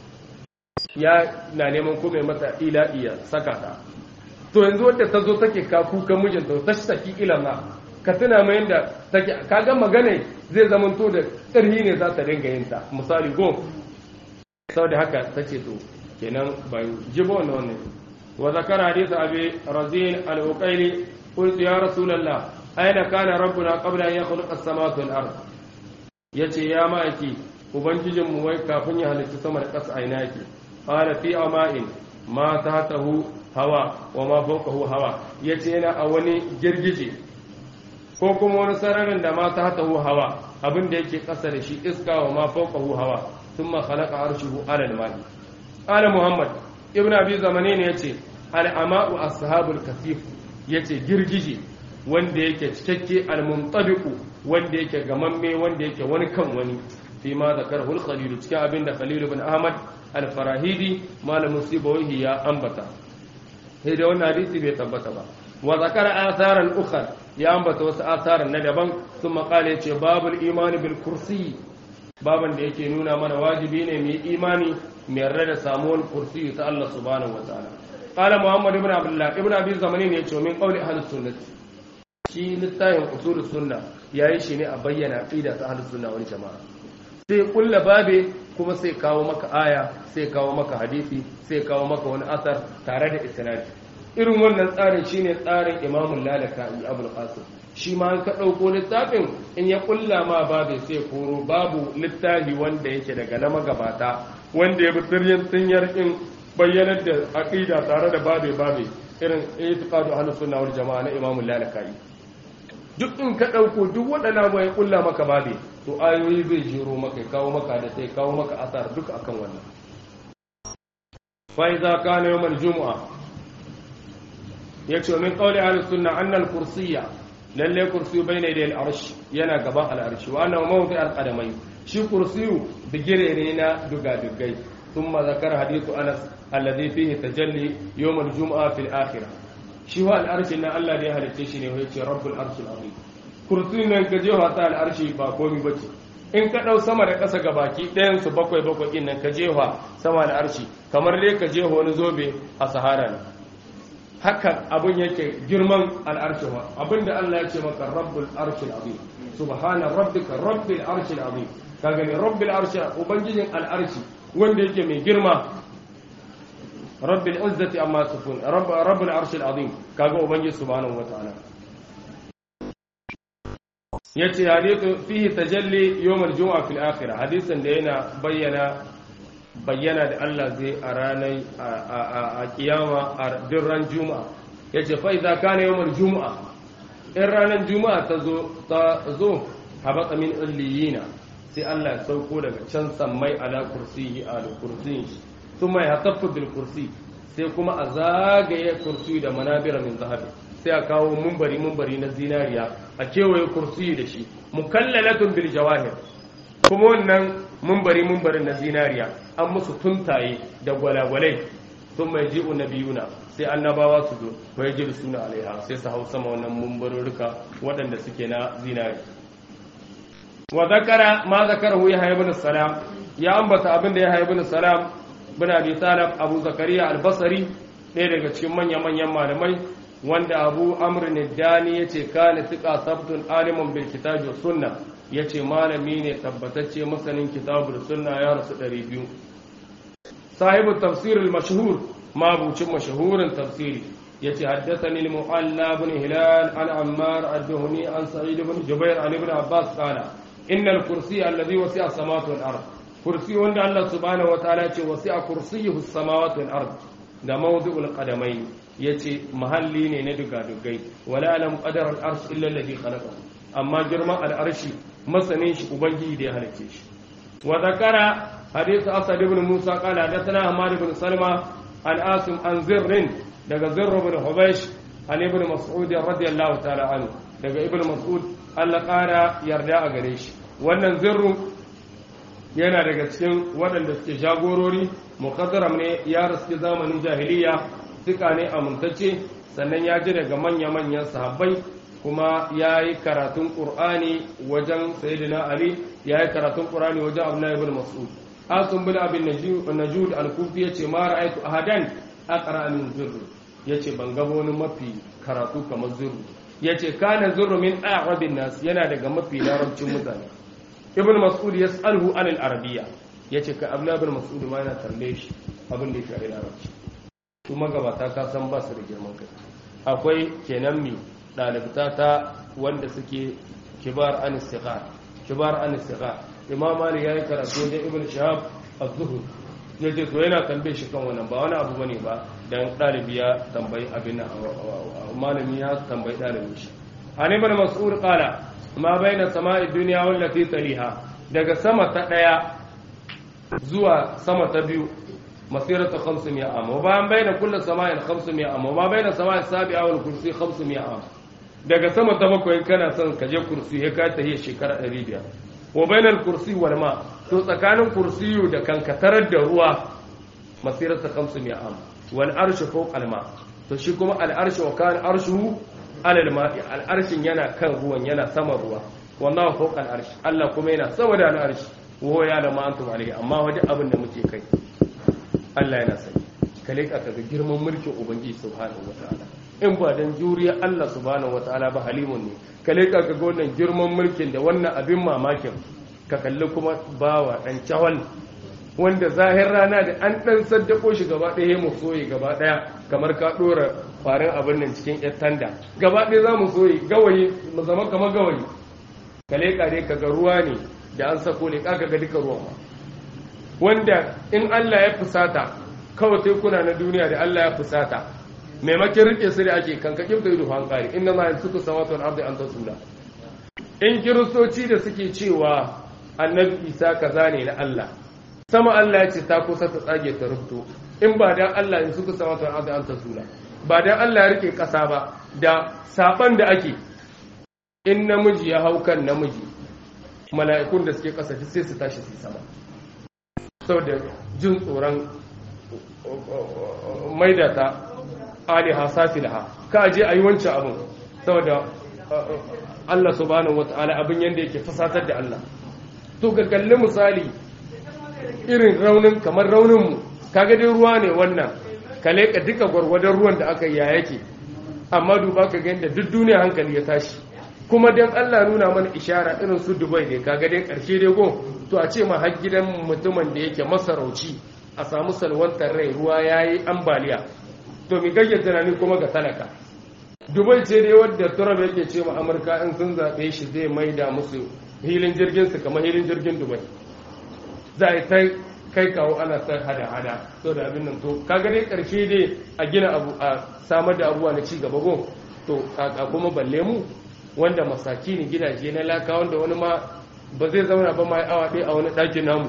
ya na neman kuma mata ila iya saka ta to yanzu wadda ta zo take ka kukan mijinta ta saki ilama ka tuna mai yadda take kaga magana zai zama to da ƙarhi ne za ta dinga yin ta misali go saboda haka ta ce to kenan ban ji ba wannan wannan wa zakara hadith abi razin al-uqayli qultu ya rasulullah aina kana rabbuna qabla an yakhluqa as-samawati wal ard yace ya ma'aiki ubangijin mu wai kafin ya halitta sama da ƙasa aina yake qala fi ama'in ma tahtahu hawa wa ma fawqahu hawa yace yana a wani girgije ko kuma wani sararin da ma tahtahu hawa abin da yake ƙasa da shi iska wa ma fawqahu hawa thumma khalaqa arshuhu ala al-ma'i qala muhammad ibn abi zamani ne yace al-ama'u ashabul kasif yace girgije wanda yake cikakke al-muntabiqu wanda yake gamamme wanda yake wani kan wani fi ma zakarahu al-khalil cikin abin da khalil ibn ahmad al-farahidi malamin sibawi ya ambata sai da wannan hadisi bai tabbata ba wa zakara atharan ukhra ya ambata wasu atharan na daban sun makale yace babul imani bil kursi baban da yake nuna mana wajibi ne mu yi imani mu yarda da samuwar kursi ta Allah subhanahu wa ta'ala qala muhammad ibn abdullah ibn abi zamani ne yace min qawli ahlus sunnah shi littafin usul sunna yayi shi ne a bayyana aqida ta ahlus sunna wal jamaa sai kulla babe kuma sai kawo maka aya sai kawo maka hadisi sai kawo maka wani asar tare da isnadi irin wannan tsarin shine tsarin imamul lalaka'i abul qasim shi ma an ka ɗauko littafin in ya kulla ma babu sai koro babu littafi wanda yake daga na magabata wanda ya bi sirrin tsinyar in bayyanar da aqida tare da babe babe irin itiqadu ahlus sunna wal jamaa na imamul lalaka'i duk in ka ɗauko duk waɗannan ba ya kulla maka babe to ayoyi zai jero maka kawo maka da sai kawo maka asar duk akan wannan fa iza kana yawmal jumu'a yace min qawli ahlus sunna anna al kursiyya lalle kursiyu bayna yadayil arsh yana gaban al arshi wa annahu mawdi al qadamai shi kursiyu bigire ne na duga dugai thumma zakara hadithu anas alladhi fihi tajalli yawm al jumu'a fil akhirah shi wa al arshi na Allah ne halicce shi ne yace rabbul arshil azim kursiyu nan ka je wata al arshi ba komai bace in ka ɗau sama da ƙasa ga baki ɗayan su bakwai bakwai ɗin nan ka jefa sama da arshi kamar dai ka jefa wani zobe a sahara ne haka abin yake girman al'arshi wa abin da Allah ya ce maka rabbul arshil azim subhana rabbika rabbil arshil azim ka gani rabbil arshi ubangijin al'arshi wanda yake mai girma rabbil izzati amma sufun rabbul arshil azim kaga ubangiji subhanahu wataala yace hadithu fihi tajalli yawm al-jum'a fil akhirah hadisin da yana bayyana bayyana da Allah zai a ranar a kiyama a ran juma'a ya ce fa idza kana yawmul juma'a in ranar juma'a ta zo ta zo habata min illiyina sai Allah ya sauko daga can sammai ala kursiyi a kursiyin shi thumma yahtafu bil kursi sai kuma a zagaye kursi da manabira min zahabi sai a kawo mumbari mumbari na zinariya a kewaye kursi da shi mukallalatun bil jawahir kuma wannan mumbari mumbarin na zinariya an musu tuntaye da gwalagwalai sun mai ji'u na biyuna sai annabawa su zo mai jiru suna alaiha sai su hau sama wannan mumbarurruka waɗanda suke na zinari wa zakara ma zakara hu ya haibu salam ya ambata abin da ya haibu salam bin abi talib abu zakariya albasari ɗaya daga cikin manya-manyan malamai wanda abu amr dani ya ce kana tika sabtun aliman bil kitabi sunna ya ce malami ne tabbatacce masanin kitabu da sunna ya rasu 200 sahibu tafsir al-mashhur mabucin mashahurin tafsiri ya ce haddathani al-mu'alla ibn hilal an ammar ad-duhni an sa'id ibn jubair an ibn abbas qala inna al-kursi alladhi wasi'a samawati wal ard kursi wanda Allah subhanahu wa ta'ala ce wasi'a kursiyuhu samawati wal ard da mawdu'ul qadamain yace mahalli ne na dugadugai wala alam qadar al-arsh illa alladhi khalaqahu amma girman al-arshi masanin shi ubangiji da ya halicce shi wa zakara hadith asad ibn musa qala hadathana hamad ibn salma an asim an zirrin daga zirr ibn hubaysh an ibn mas'ud radiyallahu ta'ala anhu daga ibn mas'ud Allah ƙara yarda a gare shi wannan zirru yana daga cikin waɗanda suke jagorori muqaddaram ne ya rasu zamanin jahiliya suka ne amintacce sannan ya ji daga manya-manyan sahabbai kuma ya yi karatun ƙur'ani wajen sayyidina ali ya yi karatun ƙur'ani wajen abdullahi ibn mas'ud asun bin abin najud al-kufi yace ma ra'aytu ahadan aqra min zurr yace ban ga wani mafi karatu kamar zurr yace kana zurr min a'rabin nas yana daga mafi larabcin mutane ibn mas'ud yas'aluhu an al-arabiyya yace ka abdullahi ibn mas'ud ma yana tambaye shi abin da ya shafi larabci kuma gabata ka san ba su da girman kai akwai kenan mi ɗalibta ta wanda suke kibar an istighar kibar an istighar imam malik yayi karatu wajen ibn shahab az-zuhri yace to yana tambaye shi kan wannan ba wani abu bane ba dan ɗalibi ya tambayi abin malami ya tambayi ɗalibin shi an ibn mas'ud qala ma baina sama'i dunya wallati taliha daga sama ta daya zuwa sama ta biyu مسيرة 500 عام وما بين كل سماء 500 عام وما بين السماء السابعة والكرسي 500 عام daga sama ta bakwai kana son ka je kursi ya kai tahiyar shekara 500 wa bainal kursi wal ma to tsakanin kursiyu da kankatarar da ruwa masirar ta 500 am wal arshu fawq al ma to shi kuma al arshu wa kan arshuhu alal ma'i al arshin yana kan ruwan yana sama ruwa wallahu fawq al arsh Allah kuma yana sama da al arsh wa ya da ma antum alayhi amma wajen abin da muke kai Allah yana sani ka leƙa ka ga girman mulkin ubangiji subhanahu wataala in ba dan juriya Allah subhanahu wataala ba halimun ne ka leƙa ka ga wannan girman mulkin da wannan abin mamakin ka kalli kuma bawa dan cawal wanda zahir rana da an dan saddako shi gaba ɗaya mu soye gaba ɗaya kamar ka ɗora farin abin nan cikin yar tanda gaba ɗaya za mu soye gawayi mu zama kamar gawayi ka leƙa dai ka ga ruwa ne da an sako leƙa ka ga duka ruwan ma wanda in Allah ya fusata kawai tekuna na duniya da Allah ya fusata maimakon rike su da ake kankakin da ido hankali inna ma yansuku samawati wal ardi an tasula in kiristoci da suke cewa annabi isa kaza ne na Allah sama Allah ya ce ta kusa ta tsage ta rubuto in ba dan Allah in suka samawati wal ardi an tasula ba dan Allah ya rike kasa ba da saban da ake in namiji ya hau kan namiji mala'ikun da suke kasa sai su tashi su sama saboda jin tsoron maida ta aliha safilaha ka aje a yi wancan abin saboda Allah subhanahu wata'ala abin yadda yake fasatar da Allah to ga kalli misali irin raunin kamar rauninmu kaga dai ruwa ne wannan ka leka duka gwargwadon ruwan da aka yi ya yake amma duba ka ga yadda duk duniya hankali ya tashi kuma dan Allah nuna mana ishara irin su Dubai ne kaga dai karshe dai go to a ce ma har gidan mutumin da yake masarauci a samu salwantar rai ruwa yayi ambaliya to mi kake tunani kuma ga talaka Dubai ce dai wadda Trump yake ce ma Amurka in sun zabe shi zai maida musu hilin jirgin su kamar hilin jirgin Dubai za a ta kai kawo ana san hada-hada so da abin nan to kaga dai karshe dai a gina abu a samar da abubuwa na ci gaba go to a kuma balle mu wanda masaki ne gidaje na laka wanda wani ma ba zai zauna ba ma awa ɗaya a wani ɗakin namu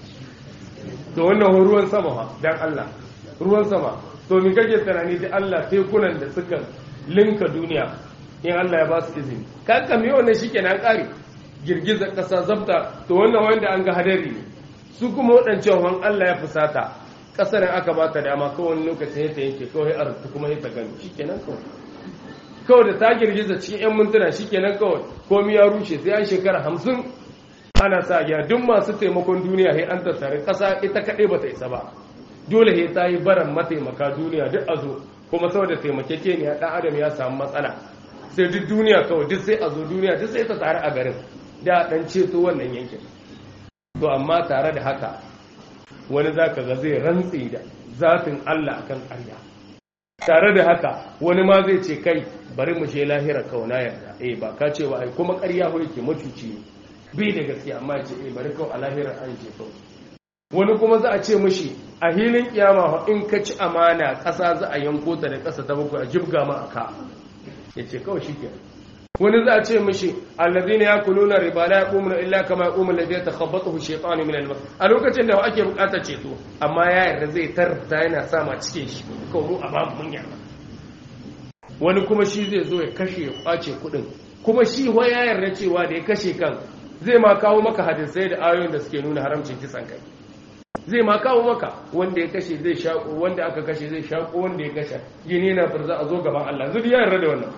to wannan ruwan sama fa dan Allah ruwan sama to mi kake tunani da Allah tekunan da suka linka duniya in Allah ya ba su izini ka kame wannan shikenan kare girgizar ƙasa zabta to wannan wanda an ga hadari ne su kuma waɗancan wan Allah ya fusata ƙasar aka ba ta dama kawai wani lokacin ya ta yanke kawai a rutu kuma ya ta gani shikenan kawai kawai da ta girgiza cikin 'yan mintuna shikenan kawai komi ya rushe sai an shekara hamsin ana sa ya duk masu taimakon duniya sai an tattare ƙasa ita kaɗai ba ta isa ba dole sai ta yi baran mataimaka duniya duk a zo kuma saboda taimakekeniya ɗan adam ya samu matsala sai duk duniya kawai duk sai a zo duniya duk sai ta tare a garin da ɗan ceto wannan yankin to amma tare da haka wani za ka ga zai rantse da zafin Allah akan ƙarya tare da haka wani ma zai ce kai bari mu je lahira kauna yarda eh ba ka ce ba ai kuma ƙarya ko yake macuci ne bai da gaskiya amma ya ce eh bari kawai a lahira an ce kawai wani kuma za a ce mishi a hilin kiyama in ka ci amana ƙasa za a yanko ta da ƙasa ta bakwai a jibga ma aka ya ce kawai shi ke wani za a ce mishi allazina yakuluna riba la yaqumuna illa kama yaqumu alladhi yatakhabbathu shaytanu min al-mas a lokacin da ake bukatar ceto amma ya yarda zai tarta yana sa ma cikin shi ko mu a babu mun yarda wani kuma shi zai zo ya kashe ya kwace kudin kuma shi wa ya yarda cewa da ya kashe kan zai ma kawo maka hadisai da ayoyin da suke nuna haramcin kisan kai zai ma kawo maka wanda ya kashe zai shaƙo wanda aka kashe zai shaƙo wanda ya kashe gini na firza a zo gaban Allah zuri ya yarda da wannan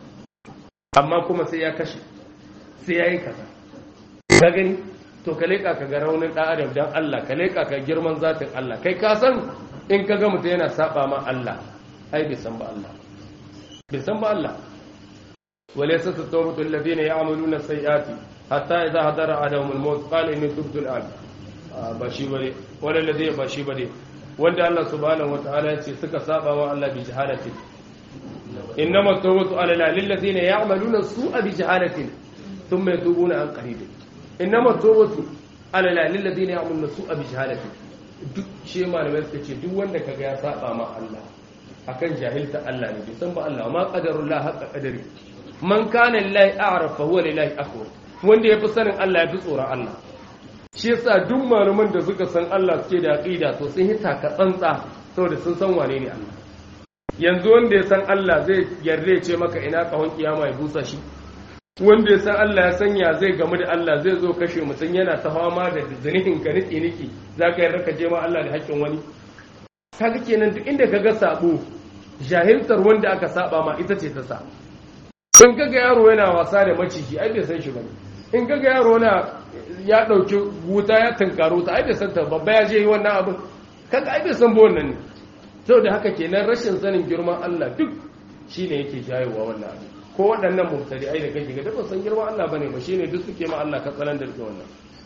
amma kuma sai ya kashe sai ya yi kaza ka gani to ka leƙa ka ga raunin ɗan adam don Allah ka leƙa ka girman zatin Allah kai ka san in ka ga mutum yana saba ma Allah ai bai san ba Allah bai san ba Allah وليست التوبة الذين يعملون السيئات حتى إذا حضر أحدهم الموت قال إني تبت الآن bashi bane wala ladhi bashi bane wanda Allah subhanahu wataala yace suka saba wa Allah bi jahalatin innama tawbatu ala lil ladina ya'maluna su'a bi jahalatin thumma yatubuna an qarib innama tawbatu ala lil ladina ya'maluna su'a bi jahalatin duk shi malamai suka ce duk wanda kaga ya saba ma Allah akan jahilta Allah ne bai san ba Allah ma qadarullah haqqa qadari man kana lillahi a'raf fa huwa lillahi akhwar wanda yafi sanin Allah yafi tsoron Allah shi yasa duk malaman da suka san Allah suke da aqida to sun hita ka tsantsa saboda sun san wane ne Allah yanzu wanda ya san Allah zai yarda ce maka ina kahon kiyama ya busa shi wanda ya san Allah ya sanya zai gamu da Allah zai zo kashe mutum yana ta fama da zanihin ka niki niki zaka yarda ka je ma Allah da haƙƙin wani kaga kenan duk inda kaga sabo jahiltar wanda aka saba ma ita ce ta sa in kaga yaro yana wasa da maciji ai bai san shi bane in kaga yaro na ya dauki wuta ya tunkaro ta ai bai san ta babba ya je yi wannan abin kaga ai bai san ba wannan ne saboda haka kenan rashin sanin girman Allah duk shine yake jayewa wannan abin ko waɗannan mubtadi ai da kake ga ba san girman Allah bane ba shine duk suke ma Allah ka tsalan da wannan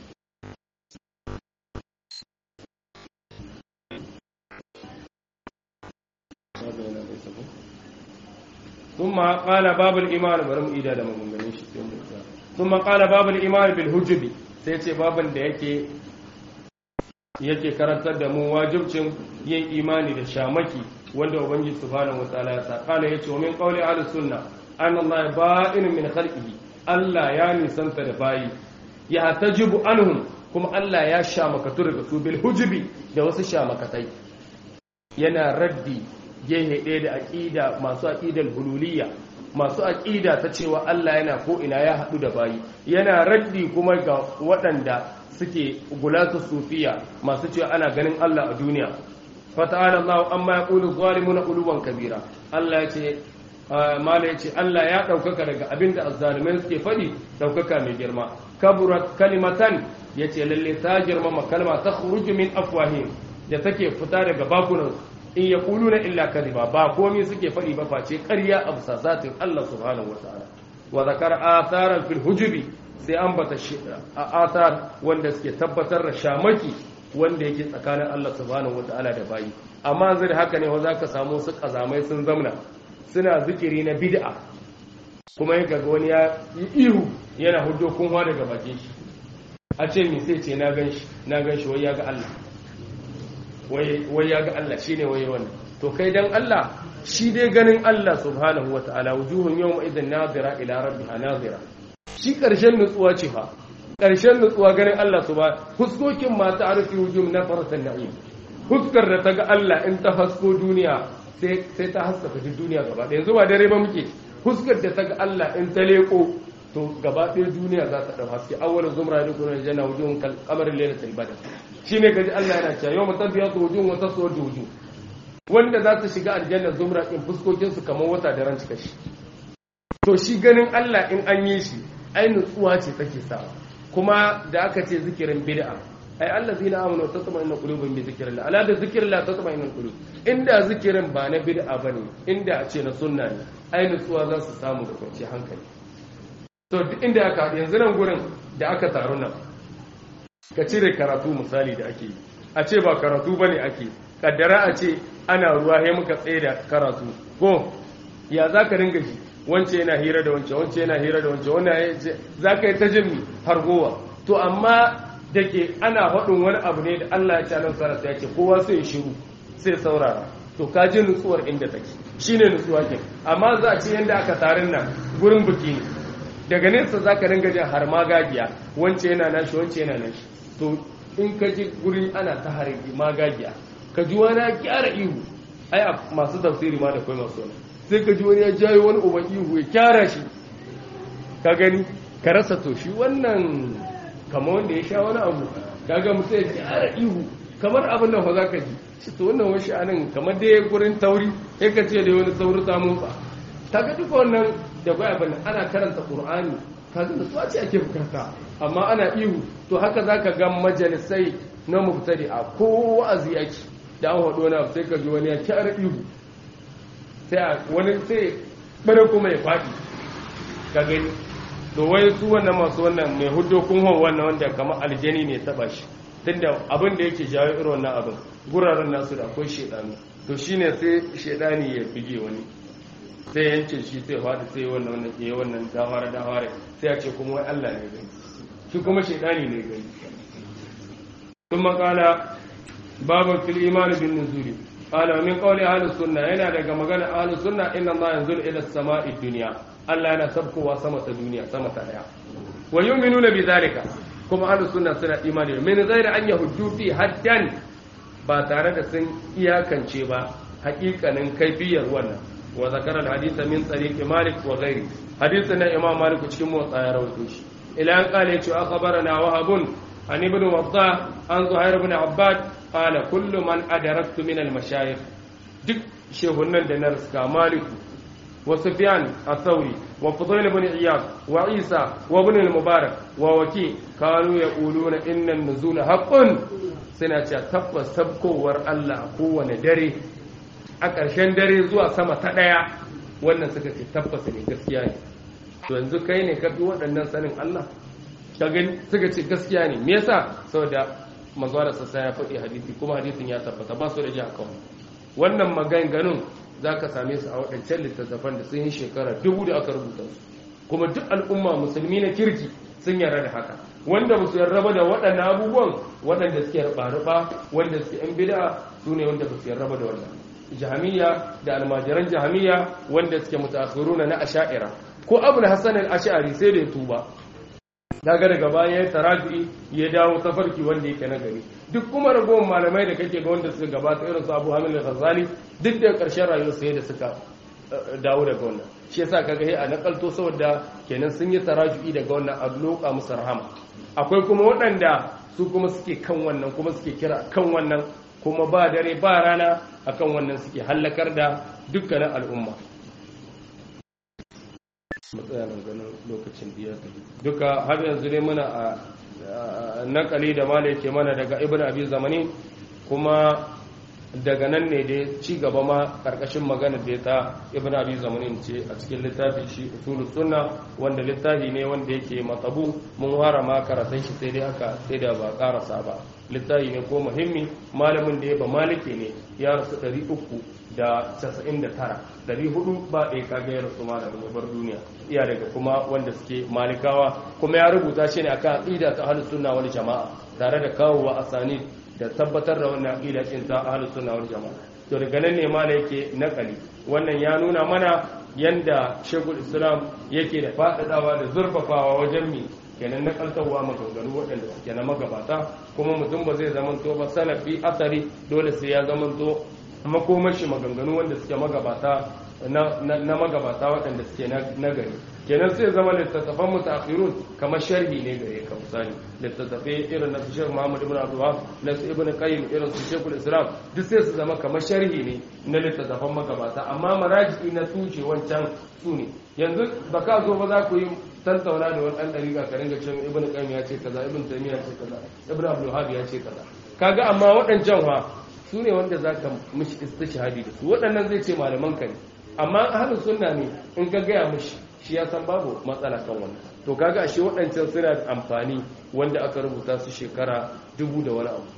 ثم قال باب الإيمان برم إيدا da maganganun shi ثم قال باب الإيمان بالهجب sai ce baban da yake yake karantar da mu wajibcin yin imani da shamaki wanda ubangiji subhanahu wataala ya sa kala yace wa min qawli ahlus sunna anna allaha ba'in min khalqihi Allah ya nisanta da bayi ya tajibu anhum kuma Allah ya shamakatu daga su bil hujubi da wasu shamakatai yana raddi gehe ɗaya da aƙida masu aƙidar hululiyya masu aƙida ta cewa Allah yana ko ina ya haɗu da bayi yana raddi kuma ga waɗanda suke gulatu sufiya masu cewa ana ganin Allah a duniya fata'ala Allah amma ya qulu zalimuna uluwan kabira Allah ya ce mala ya ce Allah ya ɗaukaka daga abinda azzalimai suke faɗi ɗaukaka mai girma kaburat kalimatan ya ce lalle ta girmama kalma ta khuruju min afwahim da take fita daga bakunansu in ya kulu na illa kadiba ba komai suke faɗi ba face ƙarya a bisa zatin Allah subhanahu wa ta'ala wa zakar atharan fil hujubi sai an bata athar wanda suke tabbatar da shamaki wanda yake tsakanin Allah subhanahu wa ta'ala da bayi amma zai da haka ne wa zaka samu su kazamai sun zamna suna zikiri na bid'a kuma yin ga wani ya yi ihu yana hudo kunwa daga bakin shi a ce mi sai ce na gan shi na gan shi wai ya ga Allah wai ya ga Allah shine wai wannan to kai dan Allah shi dai ganin Allah subhanahu wataala wujuhun yawma idan nazira ila rabbiha nazira shi karshen nutsuwa ce fa karshen nutsuwa ganin Allah subhanahu huskokin ma ta arfi wujuhum nafaratan na'im huskar da ta ga Allah in ta hasko duniya sai sai ta haskaka duk duniya gaba ɗaya yanzu ba dare ba muke huskar da ta ga Allah in ta leko to gaba ɗaya duniya za ta ɗau haske awwal zumra da kuma janna wujuhun kal qamar laylatil badr shine kaji Allah yana cewa yawma tabyatu wujuhun wa taswadu wujuh wanda za su shiga aljanna zumra in fuskokin su kamar wata da ran cika shi to shi ganin Allah in an yi shi ai nutsuwa ce take sawa kuma da aka ce zikirin bid'a ai allazina amanu tatma'innu qulubuhum bi zikrillah ala da zikrillah tatma'innu qulub inda zikirin ba na bid'a bane inda a ce na sunna ne ai nutsuwa za su samu da kwanciyar hankali to duk inda aka haɗu yanzu nan gurin da aka taru nan ka cire karatu misali da ake yi a ce ba karatu ba ne ake kaddara a ce ana ruwa ya muka tsaye da karatu ko ya za ka ringa shi wance yana hira da wance wance yana hira da wance wannan ya ce za ka yi ta jin hargowa to amma da ke ana haɗin wani abu ne da Allah ya ci anan sarasa ya ce kowa sai shiru sai saurara to ka ji nutsuwar inda take shine nutsuwa ke amma za a ce yadda aka tarin nan gurin biki ne daga nesa za ka ringa jin har magagiya wance yana nashi wance yana nashi to in ka ji guri ana ta harbi magagiya ka ji wani ya kyara ihu ai a masu tafsiri ma da kai masu wani sai ka ji wani ya jayo wani uban ihu ya kyara shi ka gani ka rasa to shi wannan kama wanda ya sha wani abu ka ga mutum ya kyara ihu kamar abin da fa za ka ji shi to wannan wani sha'anin kamar dai gurin tauri sai ka ce da wani sauri ta motsa ta ga duka wannan da baya bane ana karanta qur'ani kaga da tsaci ake bukata amma ana ihu to haka zaka ga majalisai na mubtadi a ko wa'azi yake da an hado na sai ka ji wani ya kyara ihu sai wani sai bare kuma ya fadi ka gani to wai su wannan masu wannan mai huddo kun hon wannan wanda kamar aljani ne taba shi tunda abin da yake jawo irin wannan abin guraren nasu da akwai shedanu to shine sai shedani ya bige wani sai yanke shi sai faɗi sai wannan wannan ke wannan dawara dawara sai ya ce kuma wai Allah ne gani shi kuma shaidani ne gani sun makala babu fil iman bin nuzuli qala min qawli ahli sunna yana daga magana ahli sunna inna Allah yanzuru ila as-sama'i dunya Allah yana sabkowa sama ta duniya sama ta daya wa yu'minuna bi zalika kuma ahli sunna suna imani min ghairi an yahuddu fi haddan ba tare da sun iyakance ba hakikanin kaifiyar wannan وذكر الحديث من طريق مالك وغيره حديثنا امام مالك cikin motsa ya rawaito shi ila an kale cewa akhbarana wahab an ibn waddah an zuhair ibn abbad qala kullu man adaraktu min al mashayikh duk shehunan da na riska malik wa sufyan ath-thawri wa fudayl ibn iyad wa isa wa ibn al-mubarak wa waki kanu yaquluna inna an-nuzula haqqun suna cewa tabbas sabkowar Allah a kowane dare a ƙarshen dare zuwa sama ta ɗaya wannan suka ce tabbas ne gaskiya ne to yanzu kai ne ka fi waɗannan sanin Allah ka gani suka ce gaskiya ne me yasa saboda manzo sassa ya faɗi hadisi kuma hadisin ya tabbata ba su da ji akan wannan maganganun zaka same su a waɗancan littattafan da sun yi shekara dubu da aka rubuta su kuma duk al'umma musulmi na kirki sun yarda da haka wanda ba su yarda ba da waɗannan abubuwan waɗanda suke ruɓa wanda suke yan bid'a su ne wanda ba su yarda ba da wannan jahamiya da almajiran jahamiya wanda suke mutaakhiruna na asha'ira ko abu na hasan al-ash'ari sai da ya tuba daga daga baya ya taraji ya dawo tafarki wanda yake na gari duk kuma ragowar malamai da kake ga wanda suka gabata irin su Abu Hamid al-Ghazali duk da karshen rayuwar sai da suka dawo daga wannan shi yasa kaga sai a nakalto saboda kenan sun yi taraju'i daga wannan a loka musu rahama akwai kuma waɗanda su kuma suke kan wannan kuma suke kira kan wannan kuma ba dare ba rana akan wannan suke hallakar da dukkanin al'umma matsayanin ganin lokacin biyar duka har yanzu ne muna a nakali da mala yake mana daga ibn abi zamani kuma daga nan ne da ci gaba ma karkashin magana da ta ibn abi zamani ce a cikin littafi shi usulul sunna wanda littafi ne wanda yake matsabu mun fara ma karatun shi sai dai haka sai da ba karasa ba littafi ne ko muhimmi malamin da ya ba maliki ne ya rasu 399 400 ba ɗaya kaga ya rasu malamin ya bar duniya iya daga kuma wanda suke malikawa kuma ya rubuta shi ne akan aqida ta ahlus sunna wal jama'a tare da kawowa asani da tabbatar da wannan aqida din ta ahlus sunna wal jamaa to daga nan ne ma yake nakali wannan ya nuna mana yanda shekul islam yake da faɗaɗawa da zurfafawa wajen mi kenan na kaltarwa maganganu waɗanda suke na magabata kuma mutum ba zai zamanto ba salafi asari dole sai ya zamanto makomashi maganganu wanda suke magabata na magabata waɗanda suke na gari kenan sai zama littattafan mutaakhirun kamar sharhi ne gare ka misali littattafai irin na Sheikh Muhammad ibn Abdullah na su Ibn Qayyim irin su Sheikhul Islam duk sai su zama kamar sharhi ne na littattafan magabata amma maraji na tuce wancan su ne yanzu ba ka zo ba za ku yi tantauna da wani ɗan ɗariƙa ka ringa cewa Ibn Qayyim ya ce kaza Ibn Taymiyyah ya ce kaza Ibn Abdul Wahhab ya ce kaza kaga amma waɗancan wa su ne wanda za ka mishi istishhadi da su waɗannan zai ce malaman ka ne amma ahlus sunna ne in ka gaya mishi shi ya san babu matsala kan wannan to kaga ashe waɗancan suna da amfani wanda aka rubuta su shekara dubu da wani abu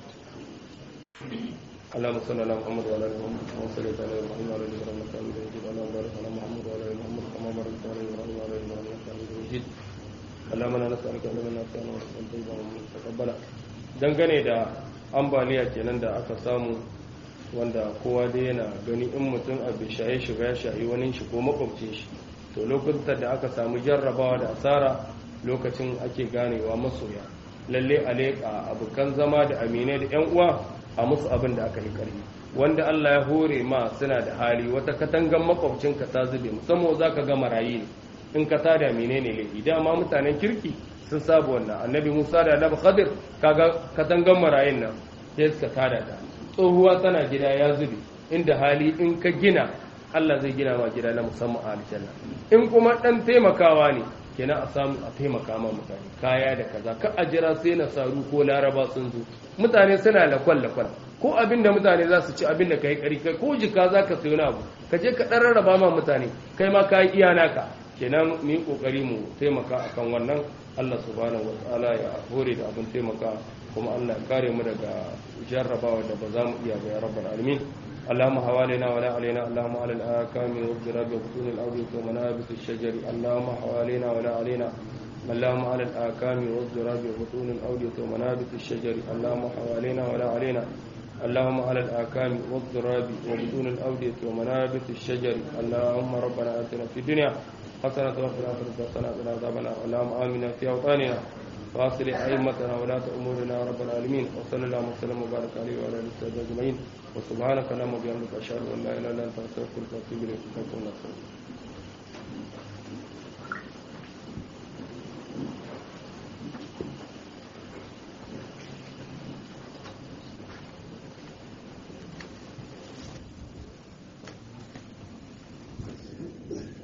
اللهم صل على محمد وعلى ال محمد كما صليت على ابراهيم وعلى ال ابراهيم انك حميد مجيد اللهم بارك على محمد وعلى ال محمد كما باركت على ابراهيم وعلى ال ابراهيم انك حميد مجيد اللهم انا نسالك علما نافعا ورزقا طيبا ومن تقبلا dangane da ambaliya kenan da aka samu wanda kowa dai yana gani in mutum abu shaye shiga ya shayi wani shi ko makwabcin shi to lokutan da aka samu jarrabawa da asara lokacin ake ganewa masoya lalle a leƙa abokan zama da aminai da yan uwa a musu abin da aka yi karfi wanda Allah ya hore ma suna da hali wata katangan makwabcinka ta zube musamman za ka ga marayi ne in ka tada menene laifi dama mutanen kirki sun saba wannan annabi musa da annabi khadir kaga katangan marayin nan sai suka tada ta tsohuwa tana gida ya zube inda hali in ka gina Allah zai gina ma gida na musamman a aljanna in kuma dan taimakawa ne kenan a samu a taimaka ma mutane kaya da kaza ka a jira sai na saru ko laraba sun zo mutane suna lakwal lakwal ko abin da mutane za su ci abin da kai kari kai ko jika za ka sayo abu ka je ka dan rarraba ma mutane kai ma ka yi iya naka kenan mu yi kokari mu taimaka akan wannan Allah subhanahu wa ta'ala ya hore da abin taimaka kuma Allah ya kare mu daga jarrabawa da ba za mu iya ba ya rabbal alamin اللهم حوالينا ولا علينا اللهم على الآكام والضراب وبطون الأودية ومنابت الشجر اللهم حوالينا ولا علينا اللهم على الآكام والضراب وبطون الأودية ومنابت الشجر اللهم حوالينا ولا علينا اللهم على الآكام والضراب وبطون الأودية ومنابت الشجر اللهم ربنا آتنا في الدنيا حسنة وفي الآخرة حسنة وقنا عذاب النار اللهم آمنا في أوطاننا واصلح أئمتنا ولاة أمورنا يا رب العالمين وصلى الله وسلم وبارك عليه وعلى آله وصحبه أجمعين وسبحانك اللهم وبحمدك أشهد أن لا إله إلا أنت أستغفرك وأتوب إليك